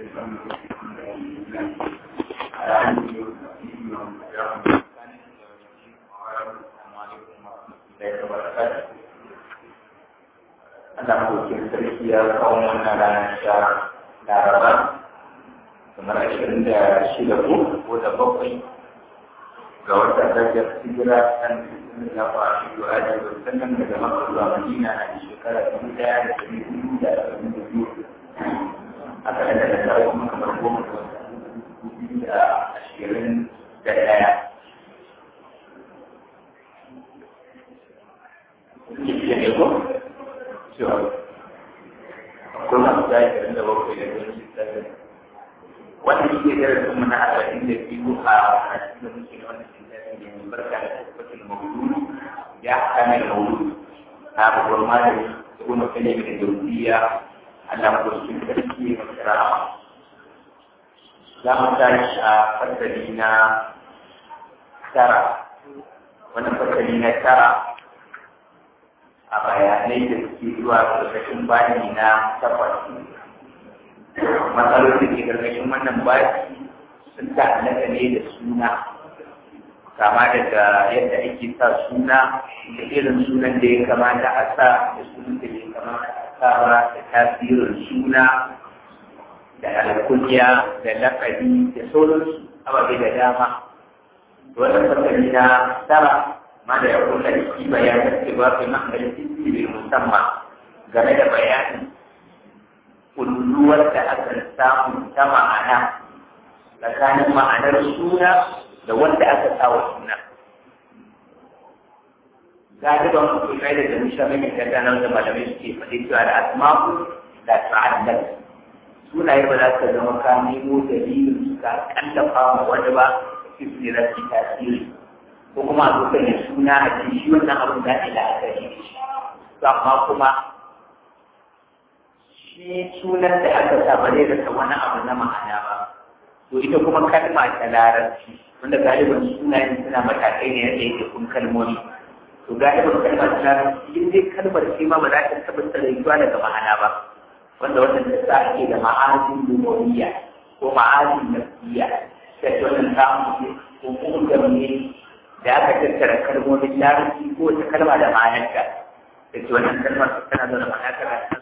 Allah kokin sarki ya kawo wannan ranar sha laraba kamar ashirin da shida ko ko da bakwai ga wata darajar hijira kan ya faru da aji da sannan daga makka zuwa madina a shekara dubu daya da dari hudu da arba'in da biyu a kan da nasara kuma kamar goma da wata dubu biyu da ashirin da daya Iya ne ko? Cewa akwai masu da ashirin da bakwai da wani shekara wannan shi ne darasin mu na arba'in da biyu a cikin muke na wannan littafi ne mai barka da tabbatul mawdu'i ya kana da mawdu'i na babbar malami da kuma kalle da jawziya Allah ko shi sarki ya kira za mu tashi a fasali na tara wannan fasali na tara a bayanai da suke zuwa ƙarƙashin bayani na takwas matsalolin da ke gargashin wannan baki sun ta'allaka ne da suna kama daga yadda ake sa suna da irin sunan da ya kamata a sa da sunan da ya kamata a sa ba da tasirin suna da alkunya da lakabi da sauransu ababe da dama wannan fasali na tara ma da ya kula da shi bayanin cewa fi ma'amalin ismi musamman game da bayanin kulluwar da aka samu ta ma'ana tsakanin ma'anar suna da wanda aka sa wa suna. Galiban musulmai da jamisha mai tattanar da malamai suke faɗi cewa da asma'u da ta'addar sunaye ba za ka zama ka nemo dalilin su ka kallafa ma wani ba su ne za su tasiri ko kuma a zo ya suna a cikin shi wannan abin da ila a gari shi amma kuma shi sunan da aka sa ba zai rasa wani abu na ma'ana ba to ita kuma kalma ta larabci wanda galibin sunayen suna matakai ne yadda yake kun kalmomi to galibin kalma ta larabci in dai kalmar ce ma ba za ta taɓa tsaraiwa daga ma'ana ba wanda wannan ta sa ake da ma'azin lumoniya ko ma'azin nasiya ta ce wannan samun ko kuma ne da aka tattara kalmomin larabci ko wata kalma da ma'anarta da ce wannan kalmar tana da ma'ana kaza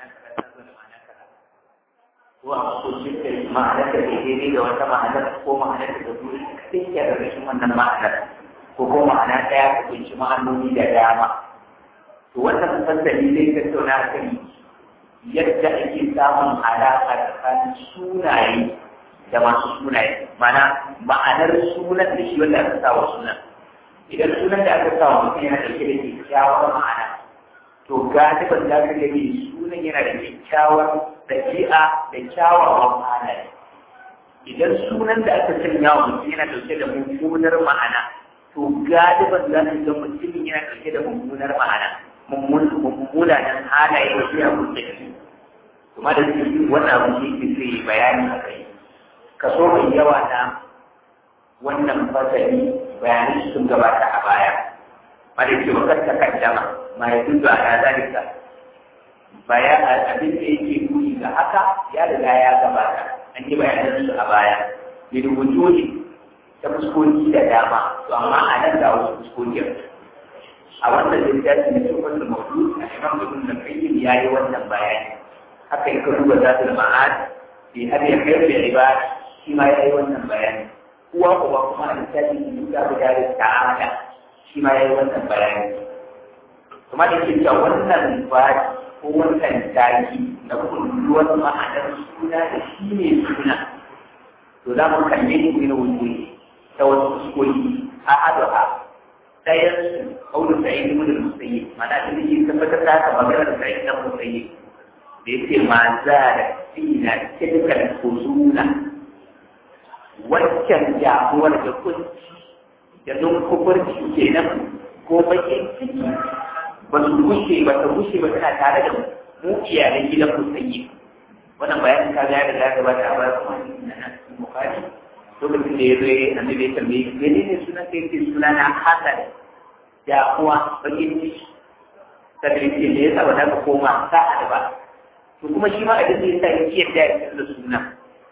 ko a makocin da ma'anar da ke daidai da wata ma'anar ko ma'anar da ta zuri kaɗai ke da rashin wannan ma'anar ko ko ma'ana ɗaya ta kunshi ma'anoni da dama to wannan fasali zai tattauna a kan yadda ake samun alaƙa tsakanin sunaye da masu sunaye mana ma'anar sunan da shi wanda aka sa wa sunan idan sunan da aka sa wa mutum yana ɗauke da kyakkyawar ma'ana to galiban za ka gani sunan yana da kyakkyawar ɗabi'a da kyawawan halaye idan sunan da aka sanya wa mutum yana ɗauke da mummunar ma'ana to galiban za ka ga mutumin yana ɗauke da mummunar ma'ana mummunan halaye da shi abun da shi kuma da shi wannan abun da yake sai bayani a kai kaso mai yawa na wannan fasali bayanai sun gabata a baya wanda ke bakar takaddama ma ya dudu a zalika bayan abin da yake nuni ga haka ya riga ya gabata an yi bayanan su a baya bi rubutu ta fuskoki da dama to amma a nan ga wasu fuskokin a wannan littafi na cikin wannan maudu a imam ibn da kayyim ya yi wannan bayani haka in ka duba zatul ma'ad bi har ya kai da ibada shi ma ya yi wannan bayani uwa uwa kuma a littafi ne duka guda da ta'ala shi ma ya yi wannan bayani kuma da ke cewa wannan bayani ko wannan taki na kulluwar ma'anar suna da shi ne suna to za mu kalle ni ne wuce ta wasu fuskoki a adu'a ɗayan su kaulu sa'id ibn al-musayyib mana da yake tabbatar da haka maganar sa'id ibn al-musayyib da yake ma za da fina tilkal huzuna waccan damuwar da kunci da nun kufurci kenan ko bakin ciki ba su gushe ba ta gushe ba tana tare da mu iyalan gidan musayi wannan bayanin ka ga da zaka ba ta ba kuma na bukari lokacin da ya zo ya annabi ya tambaye shi mene ne sunan kai ce suna na hasan da kuwa bakin ciki sai ce ne yasa ba za ka koma sa'a ba to kuma shi ma abin da yasa ya yadda ya da suna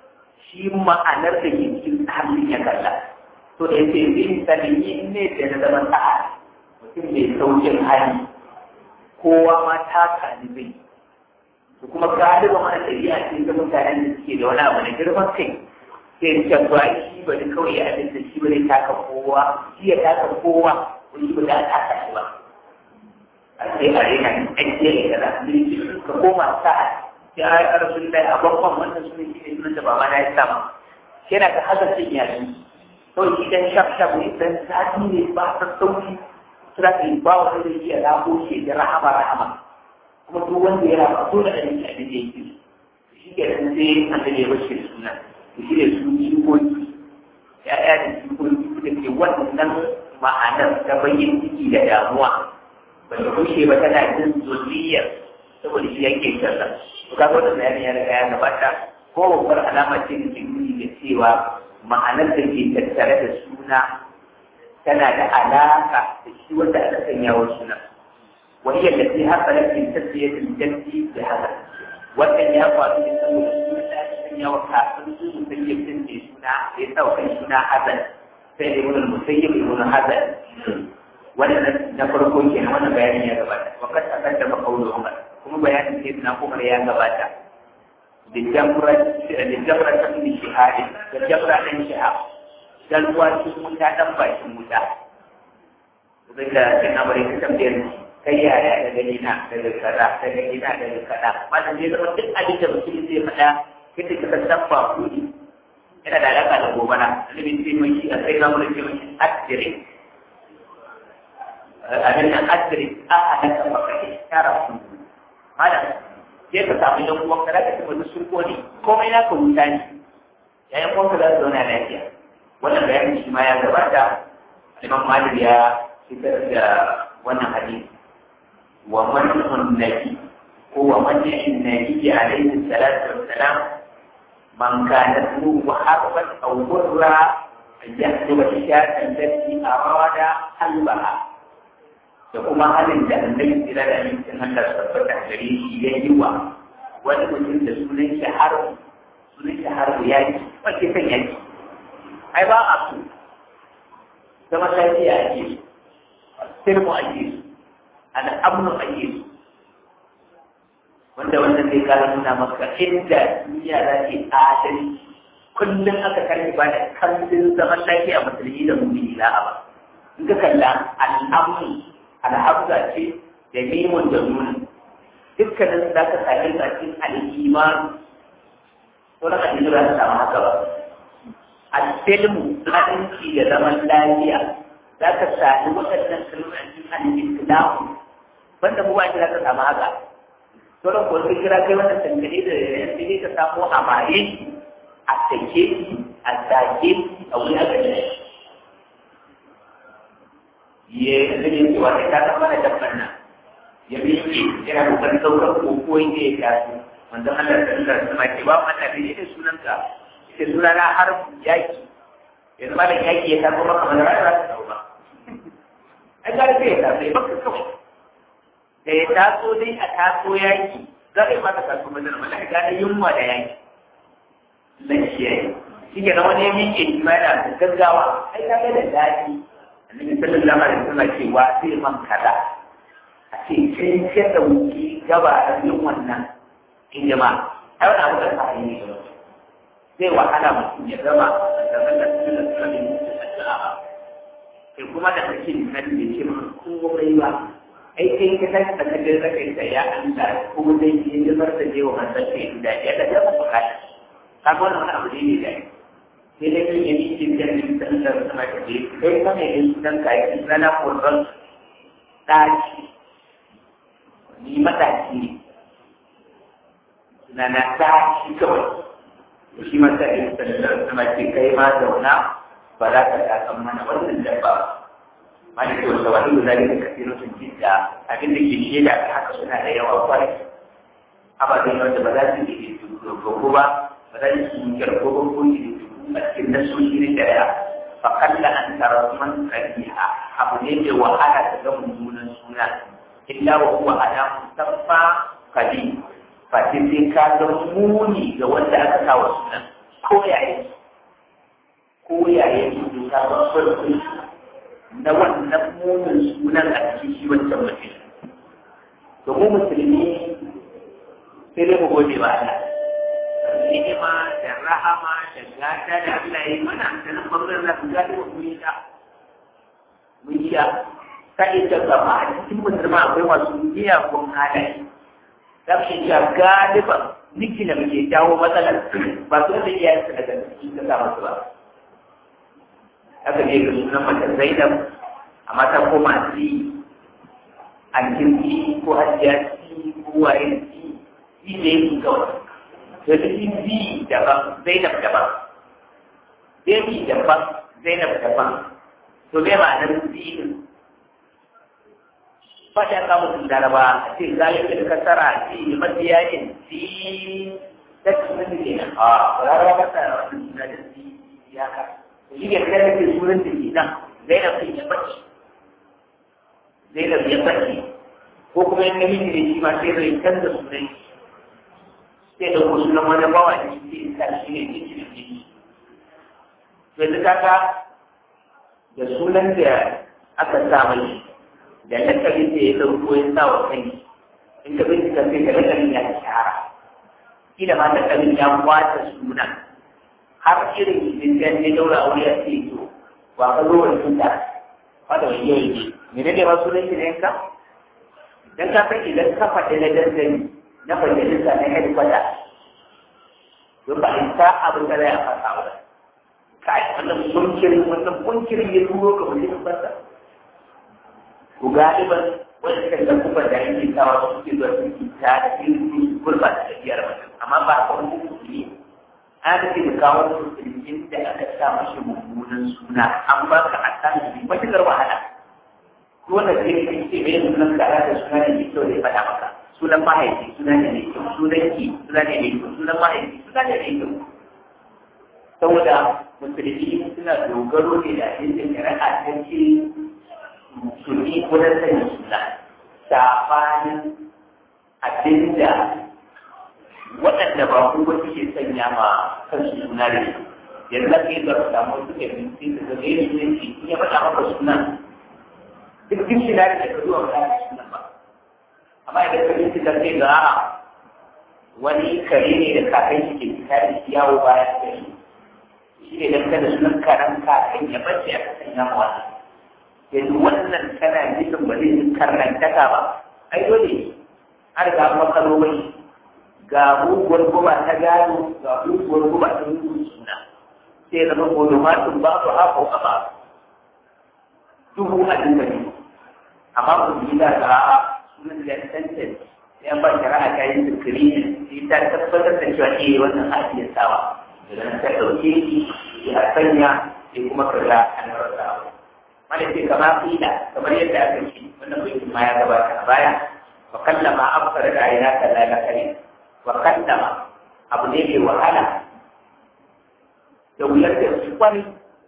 shi ma'anar da ke cikin tsarin ya kalla to da yake bin salihi ne da na zama sa'a mutum mai saukin hali kowa ma ta kani zai to kuma galiban wani ɗabi'a ce ta mutanen da suke da wani abu na girman kai sai da ba shi bari kawai ya abin da shi bari taka kowa shi ya taka kowa wani ba za a taka shi ba a sai a rena ake da kaza ka koma sa'a ya yi arzikin da a babban wannan su ne shi ne sunan da baba na ya sama yana ka hazardin yaji kawai shi dan shaf shaf ne dan sati ne ba ta sauki suna ka yi ba wani da iya rabo shi da rahama rahama kuma duk wanda ya raba so da ɗan abin da yake shi ke nan sai an da ya bashi da suna to shi ne su jikoki ya'ya da jikoki da ke wannan ma'anar ta bayyin ciki da damuwa ba ta kushe ba tana jin zuriyar saboda shi yake sallah to kaga wannan bayanin ya riga ya gabata ko babbar alama ce da ke nuni da cewa ma'anar da ke tattare da suna tana da alaka da shi wanda aka sanya wa suna wani yadda sai haka da ke tattaya da jaddi da haka wannan ya faru da saboda suna da aka sanya wa kafin su musayyabin ne suna ya sauka suna hazan sai da ibn musayyib ibn hazan wannan na farko kenan wannan bayanin ya gabata wakat akan da makaulu umar kuma bayanin sai na umar ya gabata da jamra da jamra ta min shihadi da jamra dan shihab dan ruwa cikin wuta dan bakin wuta zai da kin amare ka tambayar kai yaya da gani na daga kaza da gani na daga kaza wannan zai zama duk abin da mutum zai faɗa kida ka san ba kudi yana da alaka da gobara annabi sai mai shi a sai zamu da ce mai asirin abin nan asirin a halaka maka ya rasu malam sai ka samu yan uwan ka zaka tafi sun kone komai naka wuta ne yayin uwan ka za su zauna lafiya wannan bayanin shi ma ya gabata Imam Malik ya fitar da wannan hadisi wa man nabi ko wa man nabi alaihi salatu wassalam man kana tuhu harban aw burra yahduba shatan allati arada halbaha da kuma halin da annabi tsira da amincin Allah tabbata gare shi ya yi wa wani mutum da sunan shi har sunan shi har ya yi wace san yaki ai ba a su zama lafiya ake su sirmu ake su al'amnu ake su wanda wannan zai kara nuna maka inda duniya za ta yi adalci kullum aka karni ba da kallon zaman lafiya musulmi da mummuni la'a ba in ka kalla al'amnu alhamza ce da mimun da nuna dukkanin za ka sami a cikin al'iman to na kan za ka samu haka ba al-silmu haɗinci da zaman lafiya za ka sami waɗannan kalmomi a cikin al-islamu banda mu ba za ka samu haka to da kuwa kira kai wannan tangane da yanzu ne ka samu a maye a sake a zage a wuri a gani ya zai cewa sai ta zama da dabban nan ya bi ke yana kokarin sauran koko inda ya taso manzon Allah ta Allah ta mai ba mu Allah ne sunan ka sai suna na har yaki yanzu ma da yaki ya taso maka mana rayuwa ta tauba ai ga sai ya taso ya baka kawai da ya taso dai a taso yaki za ka yi maka taso madana malaka gane yunwa da yaki lafiya shi ke na wani ya miƙe shi ma yana gaggawa ai ka ga da daɗi annabi sallallahu alaihi wasallam ce wa sai man kaza a ce sai ce da wuki gaba da yin wannan in jama'a ai wannan abu da sai ne zai wahala mutum ya gama da wannan sunan sunan da sai kuma da kake da kan da ce maka komai ba ai kai ka tashi da kaje da kai sai ya Allah ko dai yi da bar da je wa manzon kai da ya da ya bukata kaga wannan abu ne da sai dai kan yi cikin ganin sandar sama da ke kai kame yin dan kayi rana kurban ɗaki ni mataki ne na na ɗaki kawai shi masa yin sandar sama ce kai ma zauna ba za ka takan mana wannan dabba ma da kyau da wani zai da kafin sun jidda abin da ke shaida ta haka suna da yawa kwarai ababen wanda ba za su yi dogo ba ba za su yi kyarko ba ko yi a cikin nasoshi na shari'a fa kalla an tara man kariha abu ne mai wahala ta ga mummunan suna illa wa huwa ala musamma kadi fa sai ka ga muni ga wanda aka sa wa sunan ko yaye ko yaye su ta babbar na wannan munin sunan a cikin shi wancan mutum to mu musulmi sai dai mu gode ba Allah ni'ima da rahama da gata da Allah ya yi mana da nan bangaren na gata wa mun sha mun sha sai da gaba a cikin musulma akwai masu miyagun halaye za mu iya galiban niki da muke jawo matsalar ba su da iyayen su daga cikin ta sa masu ba haka ne ga sunan mace Zainab amma ta koma ci alkirki ko hajjaci ko waye ci ci da yake kawai to da shi bi daban Zainab daban Baby daban Zainab daban to me ma'anar bi ba ta kawo sun daraba a ce galibin kasara ce mabiyayin fi ta cikin ke nan a rarraba masa wani suna da fi ya ka shi ne kai da ke sunan da ke nan zainab sai ya bace zainab ya bace ko kuma yin namiji da shi ma sai zai canza sunan sai da wasu sunan wani bawa da shi sai sa shi ne jiki da jiki to yanzu kaga da sunan da aka sa mai da lakabin da ya ɗauko ya sa wa kai in ka bincika sai ka lakabin ya shahara kila ma lakabin ya kwata suna har irin idan ya daura aure ya ce to wa ka zo wani tunta wanda wani yau ne mene ne ma sunan shi ne ka dan ka san idan ka faɗi na dandali na majalisa na headquarter don ba in ta abin da zai a fasa wa kai wannan munkirin wannan munkirin ya turo ka mutum fasa to galiban wanda suka ga kuma da ake kawo suke zuwa suke ta irin gurba da tafiyar mutum amma ba a kawai musulmi an ce da kawo musulmin da aka sa mashi mummunan suna an ba ka a san shi matuƙar wahala ko wanda ke ne ce mai sunan kara da suna ne mai kyau da ya faɗa maka sunan mahaifi suna ne mai kyau sunan ki suna ne mai kyau sunan mahaifi suna ne mai kyau saboda musulmi suna dogaro ne da inda shari'a ta ce musulmi wajen sanya suna safanin abinda waɗanda ba ku ba suke sanya ma kansu suna da shi yanzu ake yi zara samu suke binci da zaga yin sunanci in ya faɗa maka suna duk jin shi da ka zuwa ba za suna ba amma idan ka binci da sai ga wani kare ne da kakan shi ke fita da shi yawo bayan gari shi ne dan kada sunan karan kakan ya bace aka sanya ma wani yanzu wannan kana nufin ba zai karnantaka ba ai dole an riga an makaro mai ga muguwar guba ta gado ga muguwar guba ta mugun suna sai zama golomatun ba su haka a ba duhu a dinga ne amma ku yi da ga sunan da tantance ya ba shari'a ta yi zikiri sai ta tabbatar da cewa eh wannan hajiyar sawa idan ta ɗauke shi ya sanya sai kuma ka ga an rasa mana ce kama fila kamar yadda aka ce wannan bai ma ya gabata a baya wa kallama abkar da aina kaza na kare wa kallama abu ne mai wahala da wuyar da su kwani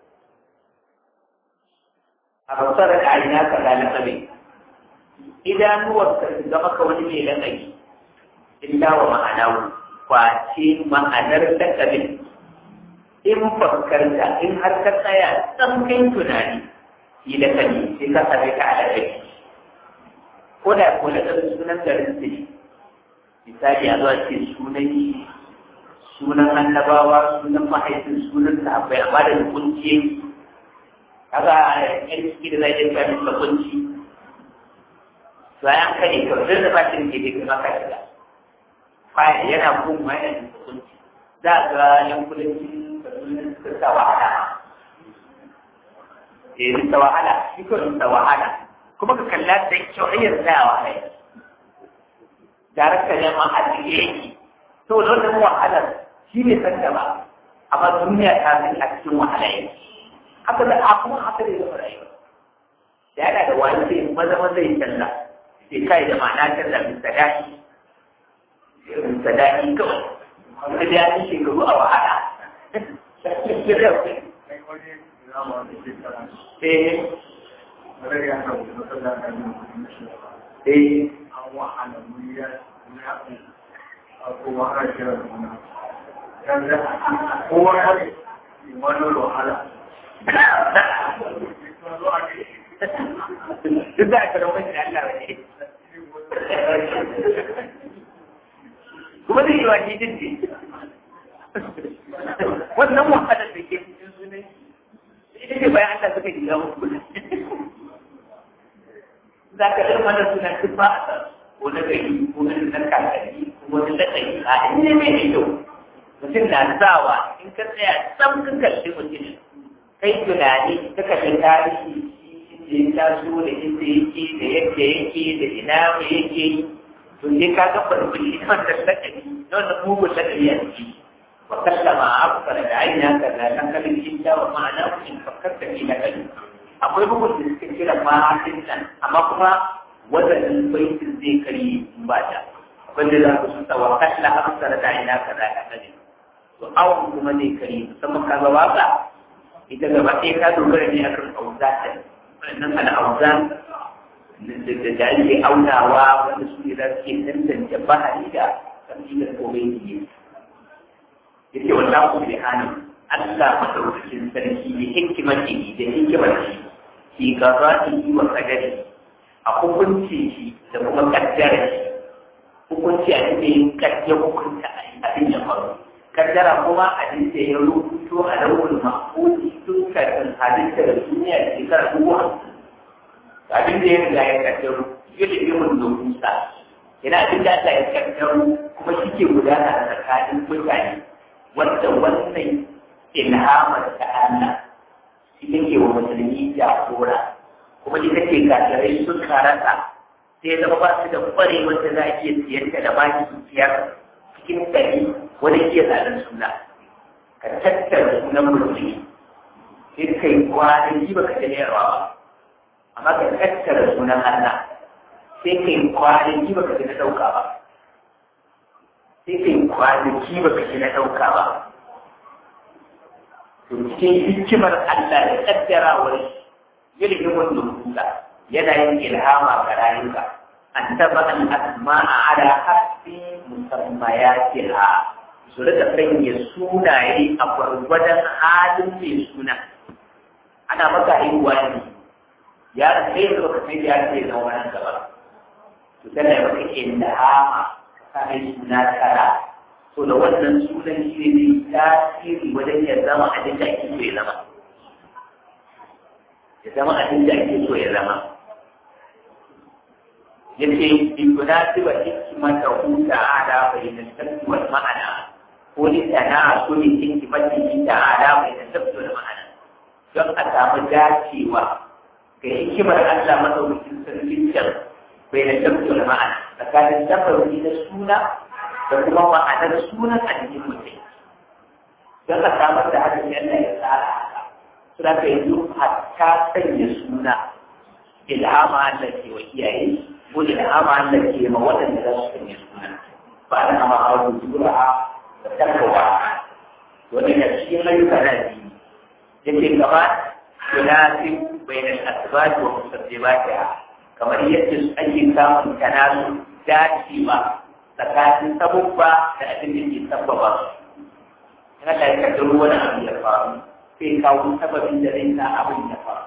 a basar da aina kaza na kare idanuwar ka su zama ka wani mai lakabi illa wa ma'ana kwace ma'anar lakabin in fakkarta in har ka tsaya tsan kai tunani yi da kani sai ka same ka a ladabi ko da ko da sunan garin su ne misali a zuwa ce sunan sunan annabawa sunan mahaifin sunan sahabbai amma da kunci kaga yan ciki da zai dinga min da kunci to ayan kane to sai da ba shi ne da kuma ka shiga bayan yana kun ma yana da kunci za ga yan kudanci da sunan suka sa wahala eh ta wahala shi ko ta wahala kuma ka kalla da kyau ayyar tsayawa ne darakta ne ma a cikin yake to da wannan wahalar shi ne san da ba amma duniya ta san a cikin wahala yake haka da a kuma haka da yawa rayuwa da yana da wani sai maza maza ya canza sai kai da ma'ana canza min sadaki min sadaki kawai wanda da ya yi shekaru a wahala eh eh kowa ya ne wani wahala duk da aka rawa shi Allah ne kuma zai yi wa shi din ne wannan wahalar da ke cikin sunan ita ce bayan Allah suka shiga muku za ka ɗan wannan sunan duk ba a ko na gari ko na nan kakanni ko wani lakari a in ne mai da kyau mutum na sawa in ka tsaya sam ka kalli mutum kai tunani ka kalli tarihi da ya taso da inda yake da yadda yake da ina mai yake to sai ka ga farfari wannan lakari na wannan mugun lakari a ciki wa kallama afkar da aina ka da kan kalin jinta wa ma'ana in fakkarta fi lakari akwai bugun da suka kira ma'asin nan amma kuma wadannan baitin zai kari ba ta wanda za ku sun tsawa kalla afkar da aina ka da kan kalin to awon kuma zai kari musamman ka ga waka ita gaba ɗaya ka dogara ne akan auzatan wannan al'auzan da ake aunawa wanda su ne za su ke tantance bahari da kabilar komai ne yake wallahu subhanahu Allah madaukakin sarki da hikimati da hikimati fi qada'ihi wa qadari a hukunci shi da kuma kaddara shi hukunci a cikin kaddara hukunta abin ya faru kaddara kuma abin da ya rubuto a launin mahfuzi tun kafin halitta da duniya da shekara dubu hamsin abin da ya riga ya kaddaro yadda ya mun dokusa yana abin da Allah ya kaddaro kuma shi ke gudana a tsakanin mutane wanda wannan ilhamar ta Allah ita ke wa musulmi jagora kuma ita ke kasarai sun karata sai zama ba su da kware wanda za a iya siyar da baki su siyar cikin ɗari wani iya zaɓen suna ka tattara sunan musulmi sai kai kwanaki ba ka da yarwa ba amma ka tattara sunan Allah sai kai kwanaki ba ka na ɗauka ba sai kai kwanaki ba ka na ɗauka ba to cikin hikimar Allah da kaddarawar ilimin nufusa yana yin ilhama ga rayuka an taba an asma'a ala hasbi musammayatiha su rika sanya sunaye a gwargwadon halin mai suna ana maka haihuwa ne ya sai da baka sai ya ce da wannan gaba to tana da maka ilhama ka yi suna kara to da wannan sunan shi ne tasiri wajen ya zama abin da ake so ya zama ya zama abin da ake so ya zama yace bi munasiba hikmata hu ta'ala bayna sabbi wal ma'ana ko ni sana so ni hikmati ta'ala bayna sabbi wal ma'ana don a samu dacewa ga hikimar Allah madaukakin sarkin can bayna sabbi wal ma'ana tsakanin sabbi na suna da kuma ma'anar sunan a cikin mutum don a samar da haka ne Allah ya tsara haka suna ka yanzu hatta sanya suna ilhama Allah ke wa iyaye ko ilhama Allah ke ma waɗanda za su sanya suna ba da kama a wani zura da tarkawa wanda ya cikin ayyuka na biyu yake gaba yunasib bainal asbab wa musabbibatiha kamar yadda ake samun tanazu dacewa tsakanin sabubba da abin da ke sabbaba su in Allah ya kaddaro wani abu ya faru sai kawo sababin da zai sa abin ya faru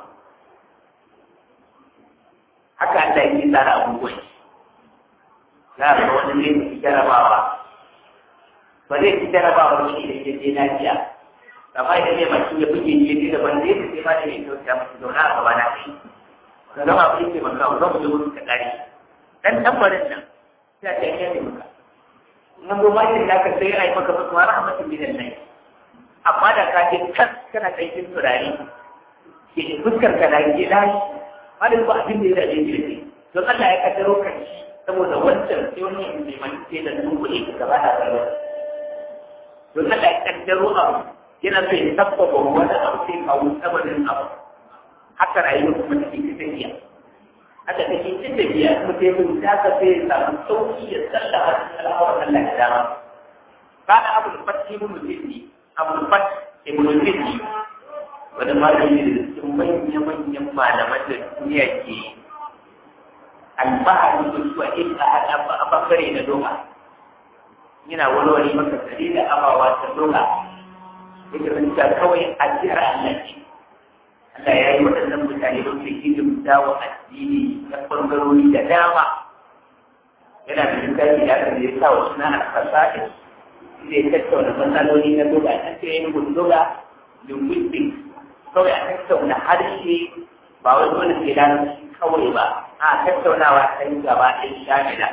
haka Allah yake tsara abubuwan za a ga wani zai fi jarabawa ba zai fi jarabawa ba shi da ke je lafiya amma idan ne masu ya buge je ne da ban zai fi sai ma da mai kyauta masu zauna a gaba na kai ka zama abin ke maka ba mu je wurin ka kare dan tambarin nan sai ta yi ne maka nan goma ne da ka sai ai maka maka rahmatin min Allah amma da ka je kan kana aikin turare ke fuskar ka da ke lashi malin ba abin da ya dace ne to Allah ya kaddaro kan shi saboda wancan sai wani mai manke da dubu ne gaba da gaba to Allah ya kaddaro abu yana so ya tabbata wani abu sai kawo sababin abu haka rayuwar kuma take tafiya haka take cin da biya mutum ta ka sai ya samu sauki ya sallama cikin al'amuran Allah ya dama ba da abu da fatti mun mutum abu da fatti ibn mutum wani malami da cikin manya-manyan malaman da duniya ke alfahari da su a inda a bangare na doma yana walwale maka tsari da abawa ta dola yake rinta kawai a jira Allah ce Allah ya yi waɗannan mutane don su hidimta wa addini na ɓangarori da dama yana da littafi da aka zai sa wa suna alfasa'i zai tattauna matsaloli na doga a cikin yin gundoga linguistics kawai a tattauna harshe ba wai dole sai larabci kawai ba a tattaunawa ta yi gaba ɗin shamila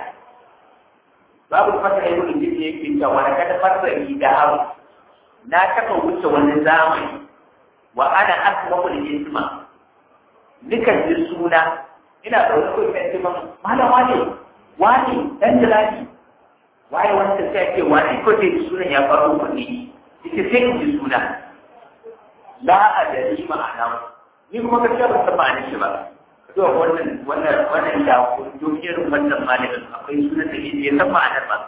babu fata yi wani jiki yake cewa wani kada fasa da haru na taɓa wuce wani zamani wa ana asma kul isma dukan ji suna ina da wani kai kan jiman malam wane wane dan jalali waye wanda sai ce wane ko dai sunan ya faru kuɗi ita sai in ji suna la adari ma'ana ni kuma gaskiya ban san ma'anar shi ba to wannan wannan wannan da kun irin wannan malamin akwai sunan da bai san ma'anar ba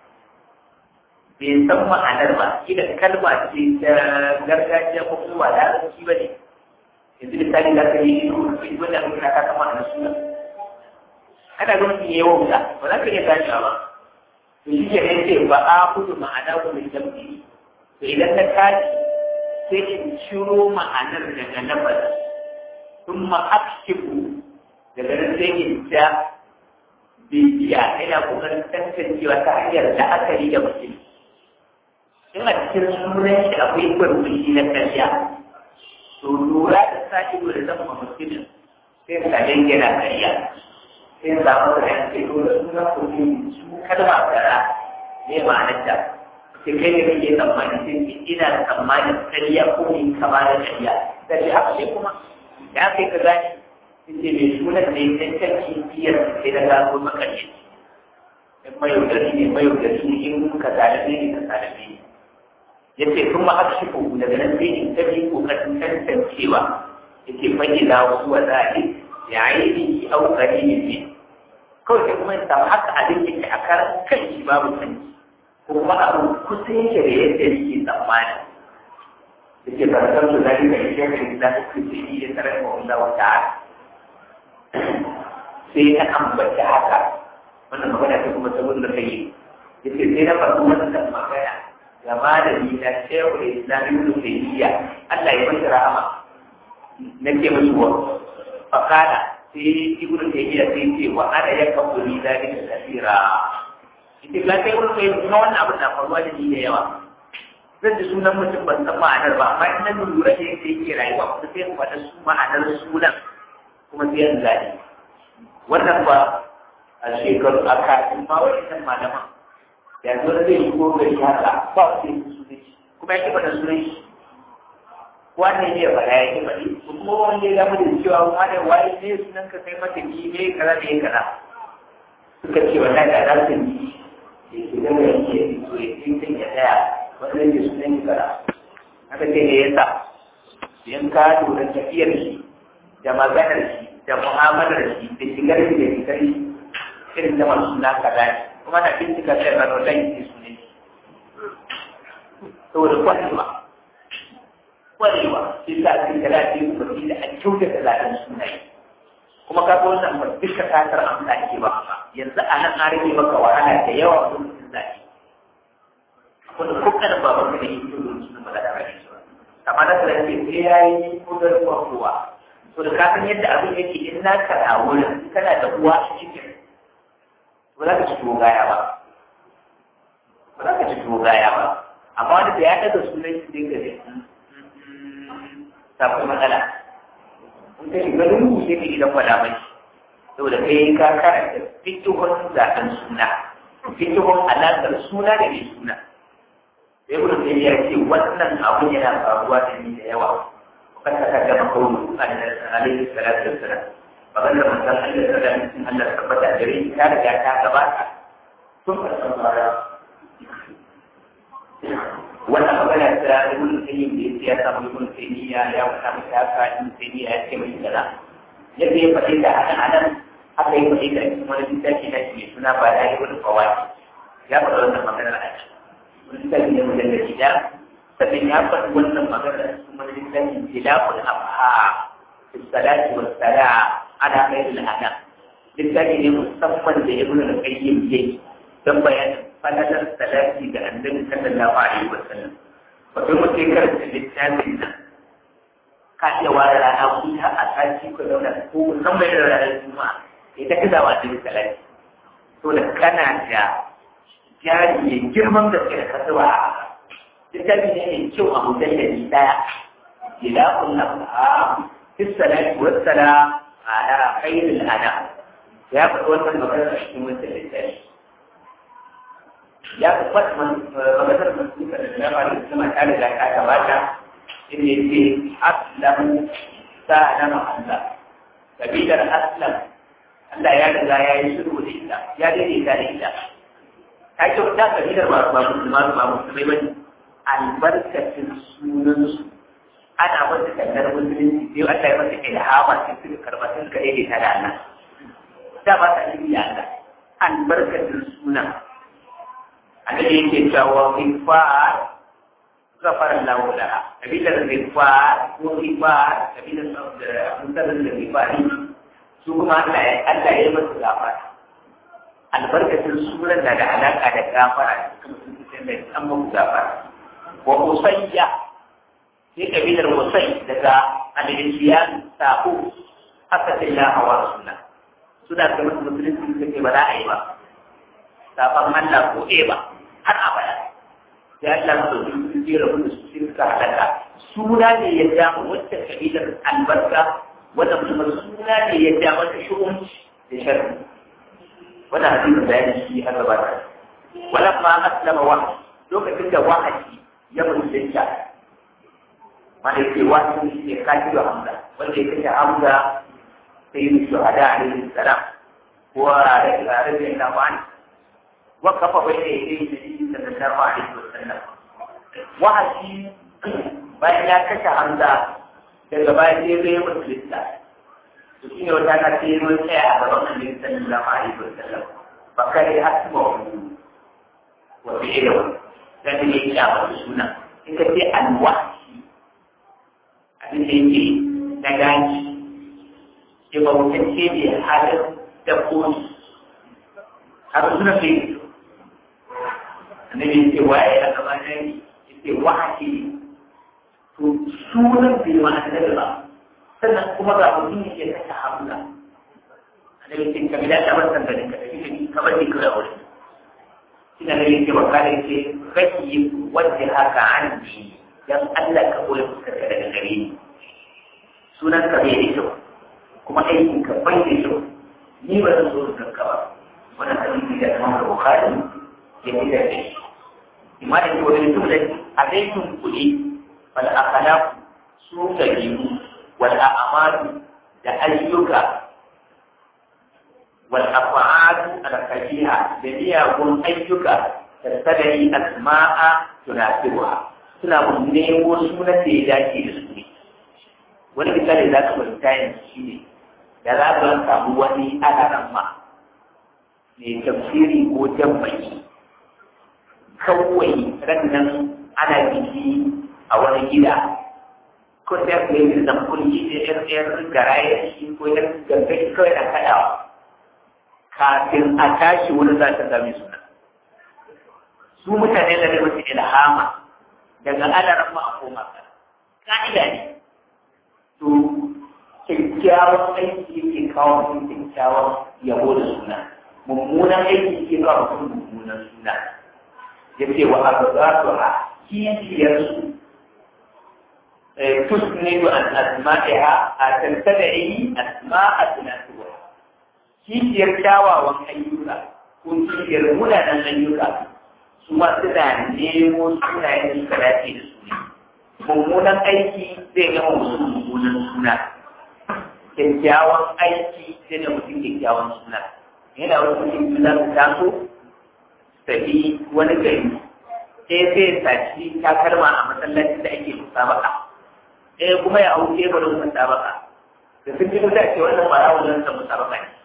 bai san ma'anar ba idan kalma ce ta gargajiya ko kuma da arziki ba ne yanzu misali za ka yi shi wanda aka kira ka san ma'anar suna ana ganin shi yawan da ba za ka iya tashi ba to shi ke nan ce ba a kudu ma'ana ko mai dambi to idan na tashi sai in ciro ma'anar daga nafas sun ma'akshifu daga nan sai in ja bibiya ina kokarin tantancewa ta hanyar la'akari da mutum in a cikin sunan shi akwai gwargwashi na karya to lura da sashi da zama mutumin sai ka dan yana karya sai za mu da yanke to da suna kuɗi su kalma kara ne ma'anar ta sai kai ne kake tsammani sai ki ina tsammanin karya ko in kama da karya da shi haka sai kuma ya kai ka gani sai mai sunan ne dan kanki biyar sai da gano makarci in mayaudari ne mayaudari ne in ka zalabe ne ka zalabe ne yace kuma akshifu daga nan sai in tabi kokarin tantancewa yace fage da wasu wa zaɓi ya yi au qaribin ne kawai sai kuma in samu haka abin yake a karan kan shi babu sanki ko kuma abu kusa yake da yadda yake tsammani yace ba san su zai ga shi da da su ce yi da tare da Allah wa ta'ala sai na ambata haka wannan magana ta kuma saboda kai yace sai na faɗi wannan magana ga malami na shehu islami ibn tayyiya Allah ya masa rahama nake musu wa fakala sai ibn tayyiya sai ce wa ana ya kabuli dalika kasira ita ga sai ibn tayyiya kuma wannan abin da faruwa da ni da yawa zan ji sunan mutum ban san ma'anar ba amma ina lura da yadda yake rayuwa kuma sai mu faɗa su ma'anar sunan kuma sai yanzu zaɗi wannan ba a shekaru a kafin ma wa'innan malaman yanzu wani zai shigo gari haka ba wanda ya sunan shi kuma ya kifa da sunan shi wannan ya faɗa ya kifa ne kuma wanda ya gama da cewa wani waye ne sunan ka kai mata ni ne kaza da ya kaza suka ce wallahi da za su yi ya ce daga yanke ya fito ya ce ya tsaya wannan ya sunan shi kaza haka ce ne ya sa in ka lura tafiyar shi da maganar shi da mu'amalar shi da shigar shi da fitar shi irin da masu suna kaza ne kuma na bincika sai rano dan yi su ne saboda kwarewa kwarewa shi sa cikin da lafi umarni da a kyauta da lafiyar sunaye kuma ka ga wannan ba duka kasar amsa ake ba yanzu a nan an rage maka wahala da yawa a lokacin zafi wanda ko kada ba baka da yin kyau da ba da rage ba amma na tsara ce sai ya yi kudar kowa to da ka san yadda abin yake in na ka wurin kana da uwa a cikin ba za ka ci tuwo gaya ba ba za ka ci tuwo gaya ba amma wanda da ya ɗaga sunan shi dinga da ta kuma matsala in ka shiga lungu sai ka gidan wada mai saboda kai ka karanta fikihun zaɓen suna fikihun alaƙar suna da mai suna sai kuma sai ya ce wannan abu yana faruwa da ni da yawa kan ka gama kawo a da alaihi salatu wassalam maganar manzon Allah ta da mutum Allah ta tabbata da rai ta riga ta gabata tun farkon fara wannan magana ta ibn Qayyim da yake ya samu ibn Taymiya ya wata mata ka ibn Taymiya ya ce mai kaza yadda ya faɗi da anan anan haka ya faɗi da wani littafi na shi suna ba da ibn Fawati ya faɗi wannan magana a ciki wani littafi ne mujallabi da sannan ya faɗi wannan magana kuma littafin tilaful afha fi salati was salam ana mai da ana littafi ne musamman da ibn al-qayyim yayi dan bayanin falalar salati ga annabi sallallahu alaihi wasallam wato mutum karanta littafin nan ka iya ware rana kuta a sati ko zauna ko musamman da ranar juma'a ita ka zawa da salati to da kana da jari mai girman gaske da kasuwa a littafi ne mai kyau a mutum da ni daya ila kullum a fi salati wassala ala khairil ana ya faɗi wannan magana a cikin wannan littafi ya faɗi maganar masuka da dama da sama ta riga ta gabata inda yake aslam sa'alama Allah kabilar aslam Allah ya riga ya yi shiru da ita ya daidaita da ita ta ce ta kabilar ba ba musulma ba musulmai bane albarkacin sunansu ana wata kallar musulunci sai Allah ya masa ilhama sai suka karɓa sun ka daidaita da Allah da ba ta yi da Allah albarkacin sunan annabi yake cewa kifar gafar lahu laha kabilar kifar ko kifar kabilar mutanen da kifar su kuma Allah ya Allah ya masa gafara albarkacin sunan na da alaka da gafara kuma sun fi da an muku gafara wa usayya sai kabilar usay daga al-isyan sabo asatillah wa rasulullah suna da musulunci suke ba za a yi ba safan Allah ko ba har abada sai Allah ya dauki su jira mu su shirka halaka suna ne ya ja wacce kabilar albarka wanda kuma suna ne ya ja mata shugunci da sharri wannan hadisi da ya shi har gaba da walamma aslama wa lokacin da wahayi ya musulunta mana yake wani shi ne kafiru hamza wanda ya kashe hamza sai yi shuhada alaihi salam ko a rage na wani وقف بين يدي النبي صلى الله عليه وسلم وحشي bayan ya kashe hamza daga bayan sai zai musulunta to shine wata na sai zo tsaya a gaban annabi sallallahu alaihi wasallam fa kai asma wa fi'lu dan ne ya ba suna in ka ce alwahshi abin da yake na gaji ke ba mutum ce ne halin dabbobi har suna fi annabi yake waye a gaba na yi yake wahaki to sunan bai ma annabi ba sannan kuma ga mutum yake kashe hamza annabi yake ka bila ta bar sandanin ka tafi ni ka bar ni kawai a wurin shi na nabi yake wa kare yake raki wanda haka an ji dan Allah ka koyi fuskarka daga gare ni sunan ka bai da kyau kuma aikin ka bai da kyau ni ba zan so ka ba wannan hadisi da Imam Bukhari ya fitar da shi imma da ke wani jumla a laifin kuɗi wal akhlaq su dabi'u wal a'malu da ayyuka wal af'alu al kabiha da miyagun ayyuka tattadai asma'a tunasibuha suna mun nemo sunan da ya dace da su ne wani misali za ka fahimta yanzu shi ne da za ka samu wani alaran ma mai tafsiri ko jambayi kawai rannan ana biki a wani gida ko sai ka yi da kulli da yar yar garaye shi ko yar gangan kawai na kaɗawa kafin a tashi wani za ta zame suna su mutane da wasu ilhama daga alaran ma a koma ka ka'ida ne to kyakkyawan aiki yake kawo mutum kyakkyawan yabo da suna mummunan aiki ke kawo mutum mummunan suna ya ce wa abu za su a kishiyarsu tusnidu an asma'iha a tantada'i asma'a tunatuwa kishiyar kyawawan ayyuka ko kishiyar munanan ayyuka su ma suna nemo sunayen da suka dace da su mummunan aiki zai gama musu mummunan suna kyakkyawan aiki zai da mutum kyakkyawan suna yana wani mutum za su taso tafi wani gari sai zai saci takalma a masallacin da ake musabaka ɗaya kuma ya hau teburin musabaka da sun ji mutum ce wannan ba rawar nan musabaka ne